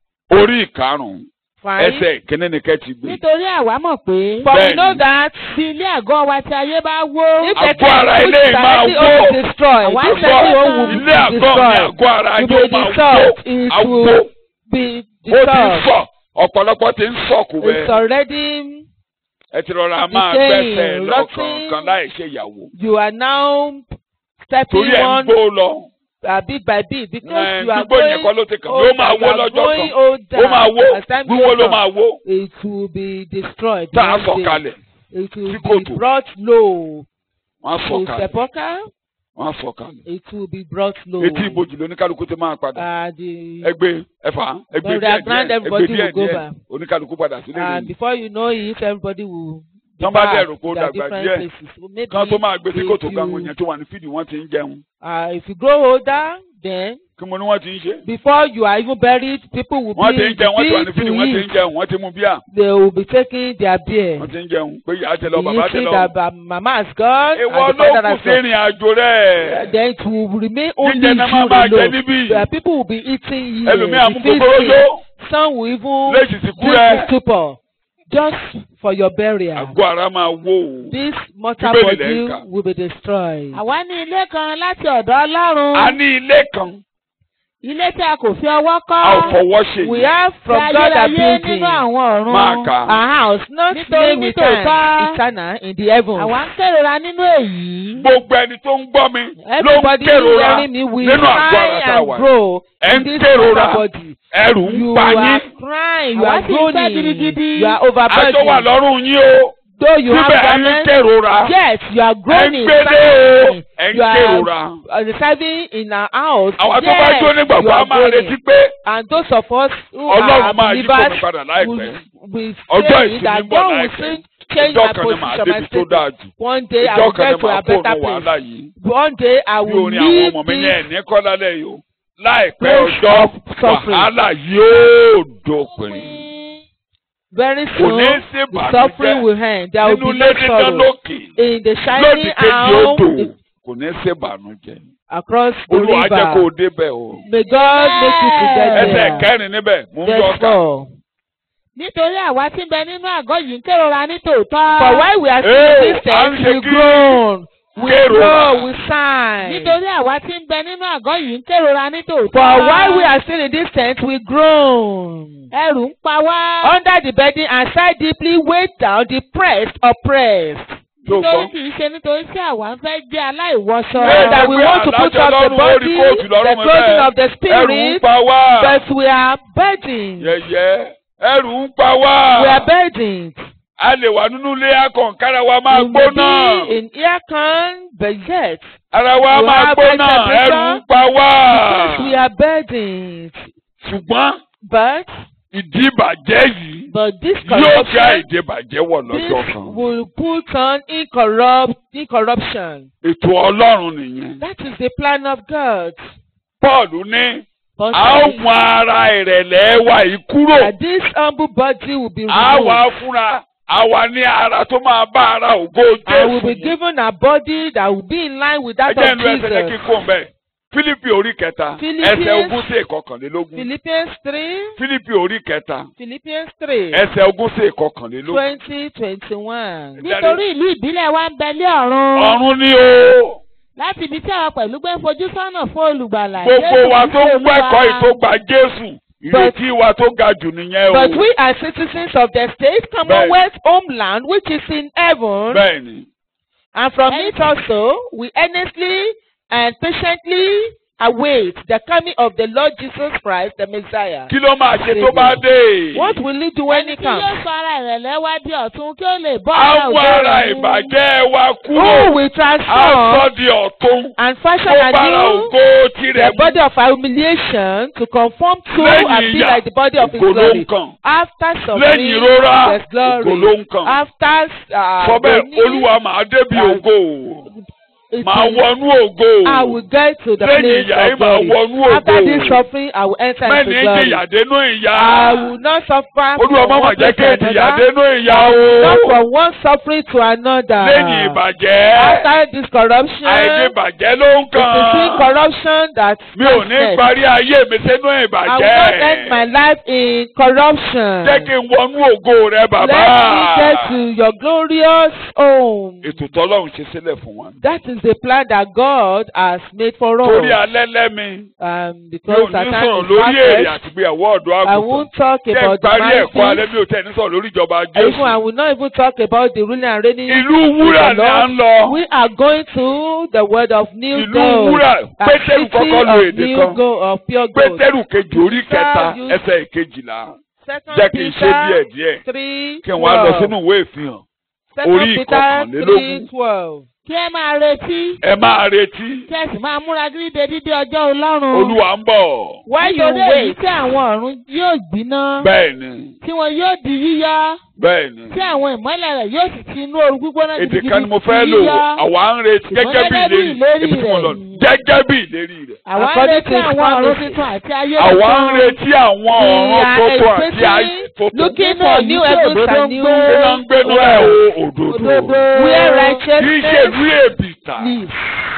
orí ìkarùn-ún Five. ẹsẹ̀ ìkíní ni kẹ́ ti gbé. nítorí àwa mọ̀ pé For we Bẹ́ẹ̀ni. know that bí ilé àgọ́ wa tí ayé bá wó. if Àgọ́ the ara tent ilé which máa directly wó. will be destroyed, Àwa this ń directly sọ will be ilé àgọ́ mi destroyed. àgọ́ ara Will yóò be máa wó dissolved. It àwò will be ó ti ń dissolved. sọ ọ̀pọ̀lọpọ̀ ti ń sọ̀kù It's bẹ́ẹ̀ already ẹ ti rọra máa decaying, gbẹ́sẹ̀ rotting. lọ́kọ̀ọ̀kan láì ṣe ìyàwó you are now stepping torí ẹ̀ ń on gbó lọ. uh, bit by bit because Ẹ̀, you are gbígbó yẹn kọ́ going ló ti kàn mí ó máa older, wó you are lọ́jọ́ growing kan older. ó máa wó As time wíwó goes ló on, máa wó It will be destroyed. tá a one sọ̀ day. kalẹ̀ It will sí be kòtò. brought low. wọ́n á sọ̀ To kalẹ̀ sepulchre, wọ́n á sọ̀ kalẹ̀ it will be brought low. etí ìbòjì lóníkálukú ti máa padà Uh, the, ẹgbẹ́ ẹ̀fà ẹgbẹ́ But they díẹ̀ are grand, díẹ̀ ẹgbẹ́ everybody díẹ̀ will go díẹ̀ back. oníkálukú padà sílé and rẹ̀ before you know it, everybody will be Tán bá back dẹ̀rù kó to their dàgbà different díẹ̀. places. So maybe kan tó máa gbé sí if kòtò you- kan àwọn èèyàn tó wà ní fídì wọ́n ti ń jẹun uh, if you grow older, then kí mo ní wọ́n ti ń ṣe before you are even buried, people will wọ́n ti be ń jẹun wọ́n ti wà ní big fídì to wọ́n ti ń eat. jẹun wọ́n ti mú bíà They will be taking their beer. wọ́n ti ń jẹun pé ìyá ti lọ bàbá ti Eating lọ. that uh, mama has gone ìwọ and the ló father kù has sí gone. ìrìn àjò rẹ̀ Then it will remain only jíjẹ you náà máa máa jẹ alone. níbí The people will be eating here. ẹlòmíà mú the gbogbo feasting. yó Some will even léṣì sí kú drink rẹ̀ the stupor just for your burial. àgọ́ ara máa wó o. This mortal Bíbélì lẹ́ ń body kà. will be destroyed. àwa ní ilé kan láti ọ̀dọ̀ ọlọ́run. a ní ilé kan ilé tí a kò fi ọwọ́ kọ́. a ò fọwọ́ ṣe We yìí. have tí from God a ayérayé building. nínú àwọn ọ̀run. Máa kà. A house not Nítorí made with nítòótọ́, hands, eternal in the heavens. àwa ń kérora nínú èyí. gbogbo ẹni tó ń gbọ́ mi ló ń Everybody kérora hearing me will nínú àgọ́ cry ara tá a and wà. grow ẹ in ń this kérora mortal body. ẹrù ń You pa are yín crying, you Àwa are sì ń fẹ́ groaning, gidigidi. you are aṣọ wà overburdened. lọ́rùn yín o Though you have síbẹ̀ ẹ ń garments, kérora yes, you are ẹ ń groaning, gbélé o sighing. ẹ ń you are kérora. uh, residing in our house. àwọn tó bá yes, jó nígbàgbọ́ you á are máa groaning. retí pé And those of us who Ọlọ́run are máa yí kó mi believers padà láìpẹ́. will, will ọjọ́ say ìsinmi that ń bọ̀ God will láìpẹ́ soon change ìjọ my kan ní màá position, my débi tó status. dáa jù One day I ìjọ will kan ní get to màá a kó better òun wàhálà place. yìí One day I bí will orin àwọn leave ọmọ mi ní this ẹ̀ní kọ́ lálẹ́ yìí o láìpẹ́ place ọjọ́ of suffering. wàhálà yóò dópin very kò soon. ní í sí The suffering ìbànújẹ́ will end. There will nínú be ilé no dídán sorrow. lókè In the lódì shining kejì odò house kò ní í sí ìbànújẹ́ across the olúwa jẹ́ kó river. o débẹ̀ o May God make you to get ẹsẹ̀ there. kẹrin níbẹ̀ mú ń Verse yọ ká four. nítorí àwa tí ń bẹ nínú àgọ́ yìí ń kérora ní tòótọ́. For while we are still Hey, in this tent, à ń ṣe we kí- groan, we kérora. grow, we sigh. nítorí àwa tí ń bẹ nínú àgọ́ yìí ń kérora ní tòótọ́. For while we are still in this tent, we groan. ẹrù ń pa wá. Under the burden and sigh deeply, weighed down, depressed, oppressed. tó nítorí gbọ́. kì í ṣe nítorí tí àwa ń fẹ́ jẹ́ aláìwọṣọ. Bẹ́ẹ̀ So that we pé want to put àlàáfíà off the Ọlọ́run ó rí body, kóòtù lọ́rùn the mi clothing bẹ́ẹ̀. of the ẹrù ń spirit, pa wá but we are burdened. yẹ̀yẹ́ ẹrù ń pa wá We are burdened. a lè wà nínú ilé akọ̀ǹkára wa máa We may gbóná be in aircon, but yet, ara wa we máa have gbóná high temperature ẹrù ń pa wá because we are burdened. ṣùgbọ́n But, ìdí ìbàjẹ́ yìí but this yóò ga corruption, ìdí ìbàjẹ́ wọ̀ lọ́jọ́ this kan will put on incorrupt, incorruption. ètò ọlọ́run nìyẹn That is the plan of God. Paul ní But a ó mú ara ìrẹ̀lẹ̀ wa yìí kúrò that this humble body will be a wà removed. fúnra àwa ní ara tó máa bá ara ògo And will Jésù be mu. given a body that will be in line with that ẹjẹ́ of ìlú ẹsẹ̀ jẹ́ kí n Jesus. kó mbẹ́ Fílípì orí kẹta Philippians- ẹsẹ̀ ogún sí ìkọkànlélógún Philippians 3, Fílípì orí kẹta Philippians 3, ẹsẹ̀ ogún sí ìkọkànlélógún. 20, 21. nítorí ìlú ìbílẹ̀ wa ń bẹ lé ọ̀run. ọ̀run ni o láti ibi tí àwa pẹ̀lú gbé ń fojú sọ́nà fún olùgbàlà. gbogbo Jésù wa Kristi tó ń Olúwa. wẹ́kọ̀ọ́ yìí tó gba Jésù ìrètí wa tó ga jù nìyẹn o. But we are citizens of the state, commonwealth, homeland, which is in heaven. bẹ́ẹ̀ ni And from And- it also, we earnestly and patiently await the coming of the Lord Jesus Christ, the Messiah. kí ló máa ṣe tó bá dé. What will he do when ẹni he tí yóò comes? sọ ara ìrẹ̀lẹ̀ wá di ọ̀tun kí ó lè bọ́ ara àwọn ògo ara rẹ̀ mu. ìbàjẹ́ wa Who kúrò will á transform sọ di ọ̀tún and fashion kó bára anew ògo tirẹ̀ the mu. body of our humiliation to conform to lẹ́yìn and be ìyà like the body of his ògo ló glory? ń kàn. After lẹ́yìn suffering, ìrora there's ògo ló glory. ń kàn. After uh, sọ bẹ́ẹ̀ agony, olúwa màá débi uh, ògo it màá is- wọnú ògo I will get to the lẹ́yìn place ìyà yìí of màá glory. wọnú After this ògo suffering, I will enter mẹ́ni into glory. jìyà dénú ìyà I will not suffer olúwa from má mà one jẹ́ place kí to ìjìyà another, dénú ìyà not o from one suffering to another. lẹ́yìn ìbàjẹ́ After this corruption, àìdíbàjẹ́ ló ń it is in kàn corruption that mi ò ní comes parí ayé mi sínú I will not end my ìbàjẹ́ life in corruption. jẹ́ kí n wọnú ògo rẹ bàbá Let me get to your glorious home. ètò tọ́lọ́run ṣe sílẹ̀ fún wa That is the plan that God has made for torí us. alẹ́ lẹ́mi Um, mi ò because ní Satan sọ̀rọ̀ is lórí èrè perfect, àtìgbéyàwó ọ̀dọ́ I àgùntàn won't talk jẹ́ about the parí ẹ̀kọ́ alẹ́ marriage. mi ò tẹ̀ ní sọ̀rọ̀ lórí ìjọba Even I Jésù will not even talk about the ruling and reigning. ìlú wúrà of the ni à Lord. ń lọ We are going to the word of new ìlú gold. wúrà A pétérù city kọ́kọ́ lo of èdè new kan gold of pure gold. pétérù kejì orí kẹta you- ẹsẹ̀ ìkejìlá Second jẹ́ kí n ṣe díẹ̀ Peter díẹ̀ three kí n wá lọ twelve. sínú ìwé ìfihàn Second orí Peter ìkọkànlélógún. three twelve. kí ẹ máa retí ẹ máa retí kí ẹ sì máa múra gírídé dídé ọjọ́ ọlọ́run. olúwa ń bọ̀ While you nítorí èyí wait, tí àwọn ọ̀run yóò gbiná. bẹ́ẹ̀ ni tí wọn yóò di yíyọ. bẹ́ẹ̀ ni tí àwọn ìmọ́lẹ̀ rẹ̀ yóò sì ti inú ooru gbígbóná èdè kan ni mo fẹ́ di lò yíyọ. àwa ń retí gẹ́gẹ́ bí Ṣùgbọ́n gẹ́gẹ́ bí ìlérí ìlérí ibi tí mo lọ rẹ̀. gẹ́gẹ́ bí ìlérí rẹ̀ àwa ń According retí to his àwọn ọ̀run promises. tuntun àti ayé àwa ń tuntun. retí àwọn we ọ̀run are tuntun àti ayé expecting, tuntun looking Nínú for èyí new tí heavens òdodo and ń new gbé. kí ló ń gbénu ẹ̀ o òdòdó Òdodo. where kì í ṣe righteousness ìlú èbìtà lives.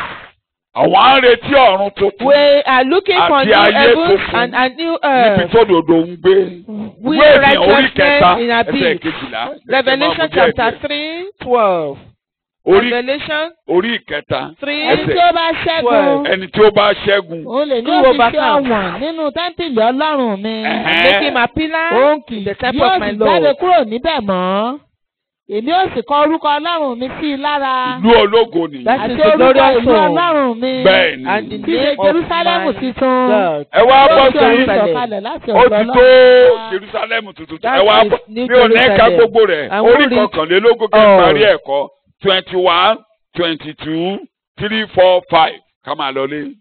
àwa ń retí ọ̀run tuntun We are looking for Àti new ayé heavens tuntun. and a new níbi earth. tó dòdò ń gbé We ìwé ìfihàn orí righteousness kẹta in ẹsẹ̀ abyss. kejìlá Revelation chapter three twelve. orí Revelation orí ìkẹta three ẹni tí ó bá ṣẹ́gun ẹni tí ó bá ṣẹ́gun òun lè ní Who òfin ṣe overcomes? ọ̀wọ̀n nínú tẹ́ńtìlì ọlọ́run mi. Ẹ̀hẹ́n. make him a pillar òun kì in the temple yóò of my sì jáde Lord. kúrò níbẹ̀ mọ́. èmi ó sì kọ orúkọ ọlọ́run mi sí i lára. ìlú ológo nìyí That àti is the orúkọ glorious ìlú home. ọlọ́run mi. bẹ́ẹ̀ ni And the tí ṣe name of Jerúsálẹ́mù my titun. God. ẹ wá bọ́ Ó ti ọ̀run sí Jerusalem. sọ̀kalẹ̀ láti ó ọ̀dọ̀ ti tó ọlọ́run. jerusalem tuntun That ẹ wá is bọ́ New mi ò ní ká Jerusalem. gbogbo rẹ̀ And orí we'll read kọkànlélógún kí n all. parí ẹ̀kọ́ twenty one twenty two three four five ká máa lọ lé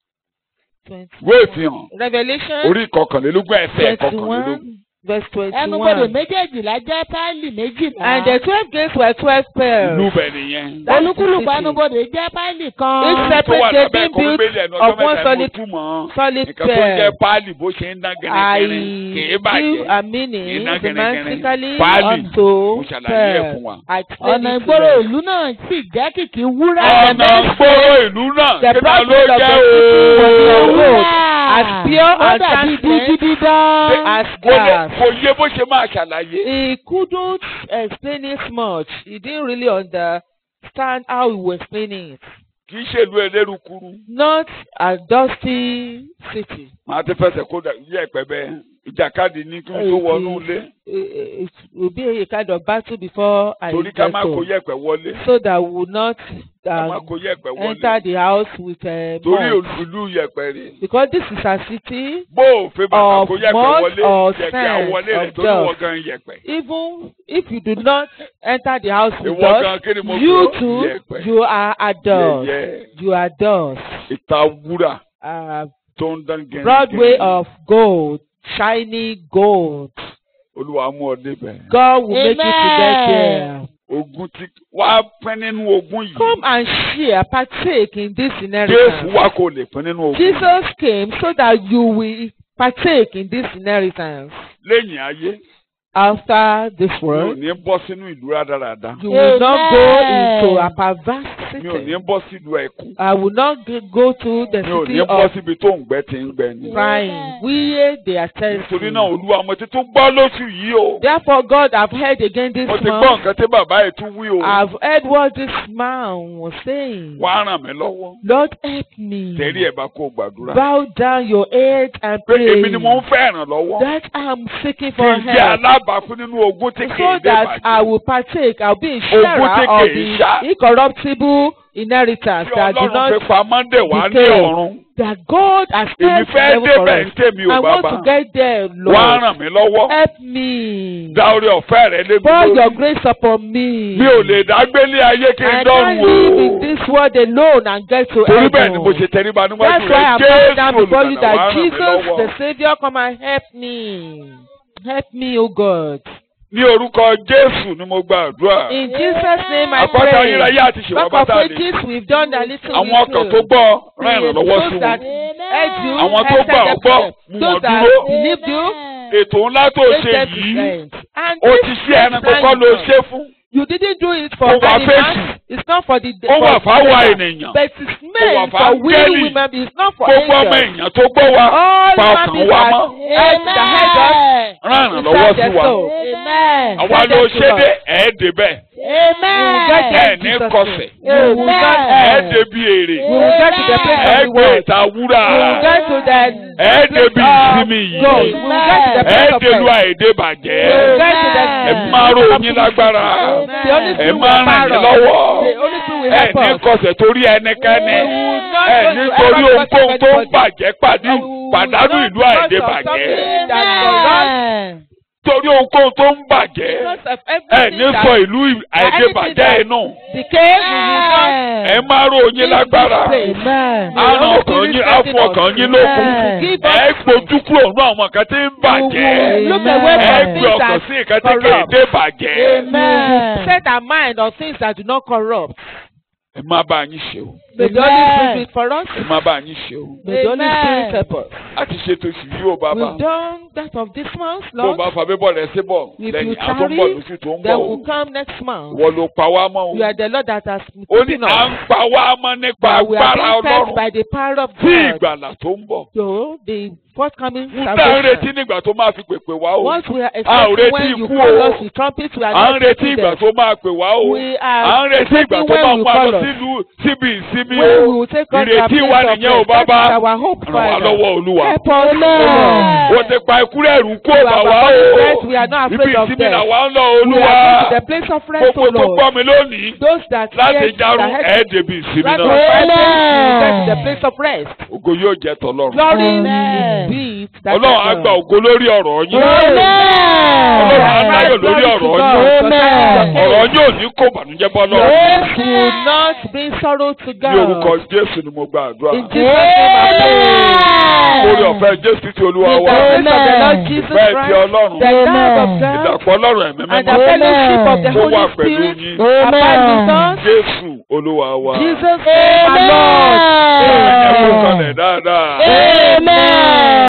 ìwé ìfihàn Revelation orí kọkànlélógún ẹsẹ̀ twenty kọkànlélógún one verse twenty ẹnubodè one. méjèèjìlá jẹ́ páálì méjìlá. And the twelve gates were twelve ìlú pearls. bẹ̀ nìyẹn. That is the olúkúlùkù city. ẹnubodè jẹ́ páálì Each kan. tó wà separate lábẹ́ gate ẹ̀kọ́ being built bíbélì ẹnu of ọjọ́ one mẹ́ta mo solid túmọ̀ solid nǹkan tó jẹ́ pearl. páálì bó ṣe ń dán I gẹ́gẹ́rẹ́ kì í give bàjẹ́ a meaning Iná gẹ̀rẹ́gẹ̀rẹ́. semantically Páálì. unto mo ṣàlàyé ẹ̀ fún pearl. wa. I explain ọ̀nà it to ìgboro them. ìlú náà sì jẹ́ kìkì wúrà. ọ̀nà gbòòrò ìlú náà The kí náà ló blood of jẹ́ the people was ooo. your road, as pure ó and dàbí transparent dígí dídán. as kò lè glass. kò yé bó ṣe máa ṣàlàyé. He couldn't explain it much. He didn't really understand how he was explaining it. kì í ṣèlú elérukuru. Not a dusty city. màá ti fẹsẹ̀ kó dà yí ẹ̀pẹ́ bẹ́ẹ̀ ìjàkadì ní kí n tó wọnú ilé It, it will be a kind of battle before I torí ká get má kó home. yẹ̀pẹ̀ wọlé So that we will not ká má um, kó yẹ̀pẹ̀ enter wọlé the house with a torí mud. ìlú yẹ̀pẹ̀ rè. Because this is a city, bó o fẹ́ bàtà Of kó yẹ̀pẹ̀ mud wọlé or yẹ̀pẹ̀ sand àwọlé rẹ̀ of torí dust. wọ́n gan yẹ̀pẹ̀. even if you do not enter the house with ìwọ gan us, kí ni mo you gbọ́? too, yẹ̀pẹ̀ you are a dust. yẹ̀yẹ́ You are dust. ìta wúrà A tó ń dán gẹ́gẹ́. Broadway of gold, shiny gold. olúwa mú ọ débẹ̀. God will make you to get Amen. there. ogun tí wàá pín nínú ogun yìí. Come and share, partake in this Jésù inheritance. wá kó lè pín nínú ogun. Jesus came so that you will partake in this inheritance. lẹ́yìn ayé After this mi ò world, ní bọ́ sínú ìlú rádaràda. you will not go Amen. into a perverse mi ò ní city. bọ́ sílùú ẹ̀kún. I will not g- go to the mi ò city ní bọ́ of síbi tó ń gbẹ tí ń gbẹ ni. crying. We they are nítorí thirsty. náà olúwa mo ti tún gbọ́ lóṣù yìí o. Therefore, God, I've heard again this mo ti gbọ́ month. nǹkan tí bàbá yìí tún wí o. I've heard what this man was saying. wá ràn mí lọ́wọ́. Lord, help me. tẹ̀rí ẹ̀ bá kó o gbàdúrà. Bow down your head and pé pray. èmi ni mo ń fẹ́ ìrànlọ́wọ́. That I'm seeking kí for n jẹ́ help. alábàápín nínú ogún tí kì So í dé that I bàjẹ́. will partake, I'll be a Ogún tí sharer kì of í ṣá. the incorruptible inheritance tí that do ọlọ́run not fi pamọ́ dè wá ní decay. ọ̀run. that God has èmi kept fẹ́ heaven for débẹ̀ ń us. tèmi ò I want bàbá. to get there, wá Lord. ràn mí lọ́wọ́. Help me. dá orí ọ̀fẹ́ rẹ lébi Pour your lórí. grace upon me. mi ò lè dágbélé ayé kí n I dọ́run can't live in o. this world alone and get to torí bẹ́ẹ̀ ni mo heaven. ṣe tẹríba níwájú That's rẹ why I'm coming down jésù before you olùgbàlà wá that ràn mí Jesus, the lọ́wọ́. Savior, come and help me. Help me, O God. ní orúkọ jésù ni mo gba àdúrà. In Jesus' name I àpáta pray. ayérayé àti ṣèwà Back of bàtà lè. ages, we've done a little àwọn ọkàn tó gbọ́ rán ìrànlọ́wọ́ sí Those wọn. that heard you, Àwọn tó help gbà them ọ́ gbọ́, them. mú Those wọn that dúró. believed you, ètò ńlá tó make ṣe them yìí present. And ó this ti ṣe ẹranko plan kọ́ ló is ṣe fún. You didn't do it Ó for wà animals. fẹ́sù. It's not for the ó wà for fáwọn the- ènìyàn. But it's wà meant fún for we áńgẹ́lì. women. It's not for gbogbo ọmọ angels. èèyàn tó gbọ́ wa All pa human ọkàn beings wa that mọ́. heard that heard us. rán ìrànlọ́wọ́ sí wa. Amen. àwa Send ló them to ṣe us. dé ẹ̀ẹ́dẹ̀bẹ̀ Amen. get ẹ̀ them ní Jesus' kọsẹ̀ name. We will get Amen. there. ẹ̀ẹ́dẹ̀bi èrè We will get to the place of the ẹ̀ẹ́gbẹ̀ world. ìta wúrà We will get to the ẹ̀ẹ́dẹ̀bi place of ìsinmi yìí God. We will get to the place of ẹ̀ẹ́dẹ̀lu rest. àìdè bàjẹ́ We will get to the ẹ̀ máa rò yín lágbára The only ẹ̀ thing will máa ràn empower yín us. lọ́wọ́ The only thing will ẹ̀ help ní us. kọsẹ̀ torí ẹnikẹ́ni We will not ẹ̀ go to nítorí ever ohunkóhun tó ń anybody. bàjẹ́ pàdé And we will pàdánù not ìlú àìdè because of bàjẹ́ something that corrupts Amen. torí ohunkóhun tó ń bàjẹ́ because of ẹ̀ everything ní that sọ ìlú àìdè anything bàjẹ́ that- inú decay we will not ẹ̀ máa rò yín lágbára Amen. àrùn ọkàn yín àfọ ọkàn yín lókun Give ẹ us gbójú kúrò nínú àwọn kan tí ń bàjẹ́ look away ẹ from gbé things ọkàn that sí nǹkan tí kì í corrupt. dé bàjẹ́ Amen. set our mind on things that do not corrupt. ẹ má bá yín ṣe o May the Holy Spirit do it for us. ẹ má bá yín ṣe o. May the Holy Amen. Spirit help us. a ti ṣètò sí yìí o bàbá. We've done that of this month, tó o Lord. bá fa bíbọ̀ rẹ̀ sí bọ̀ If lẹ́yìn you àtúnbọ̀ tarry, lóṣù tó ń Then bọ̀ o. we'll come next month. wọ́n ló pa wá mọ́ o. You are the Lord that has ó ní keeping à ń us. pa wá mọ́ nípa That we are agbára being fed ọlọ́run by the power of fún God. ìgbàlà tó ń bọ̀. So the forthcoming ń tá ń retí salvation. nígbà tó máa fi pèpè wá o. Once we are A ò expecting retí when you ikú call o. us with trumpets, we are à ń not retí expecting ìgbà them. tó máa pè wá o. We à are ń retí ìgbà expecting tó when máa you mú wa call lọ us. sílùú síbi ìsinmi When o. we will take us to our ìrètí place wa of nìyẹn o rest. bàbá. That is our hope, ràn wá Father. lọ́wọ́ olúwa. Help us, O Lord. o ti pa ikúrẹ́ ẹ̀rù kó You bà have wá abundant o. rest. We are not ibi afraid of ìsinmi death. là wá ń lọ We olúwa. are going to the place of rest, O gbogbo tó Lord. gbọ́ mi lónìí Those that láti hear jarun that head ẹ̀ẹ́dẹ̀bí ìsinmi Right náà. of five days, we will get to the place of rest. ògo yóò jẹ́ tọlọ́run. Glory Amen. be to that ọlọ́run á God. gba ògo lórí ọ̀rọ̀ yín. Amen. Ọlọ́run á láyọ̀ lórí Glory to ọ̀rọ̀ God. yín. Amen. ọ̀rọ̀ yín ò ní kó bànújẹ́ bọ́ Your lọ́rùn. words will not bring sorrow to ní orúkọ God. jésù ni mo gba àdúrà. In Jesus' name I pray. orí ọ̀fẹ́ jésù ti olúwa With wá. the grace of the Lord Jesus bẹ́ẹ̀ ti Christ, ọlọ́run. the love of God, ìdàpọ̀ ọlọ́run ẹ̀mí and the mímọ́. fellowship of the kó wà Holy pẹ̀lú Spirit yín. abide with us. jésù olúwa wa. Jesus name our Lord. ẹ̀kú Amen. kalẹ̀ dáadáa. Amen.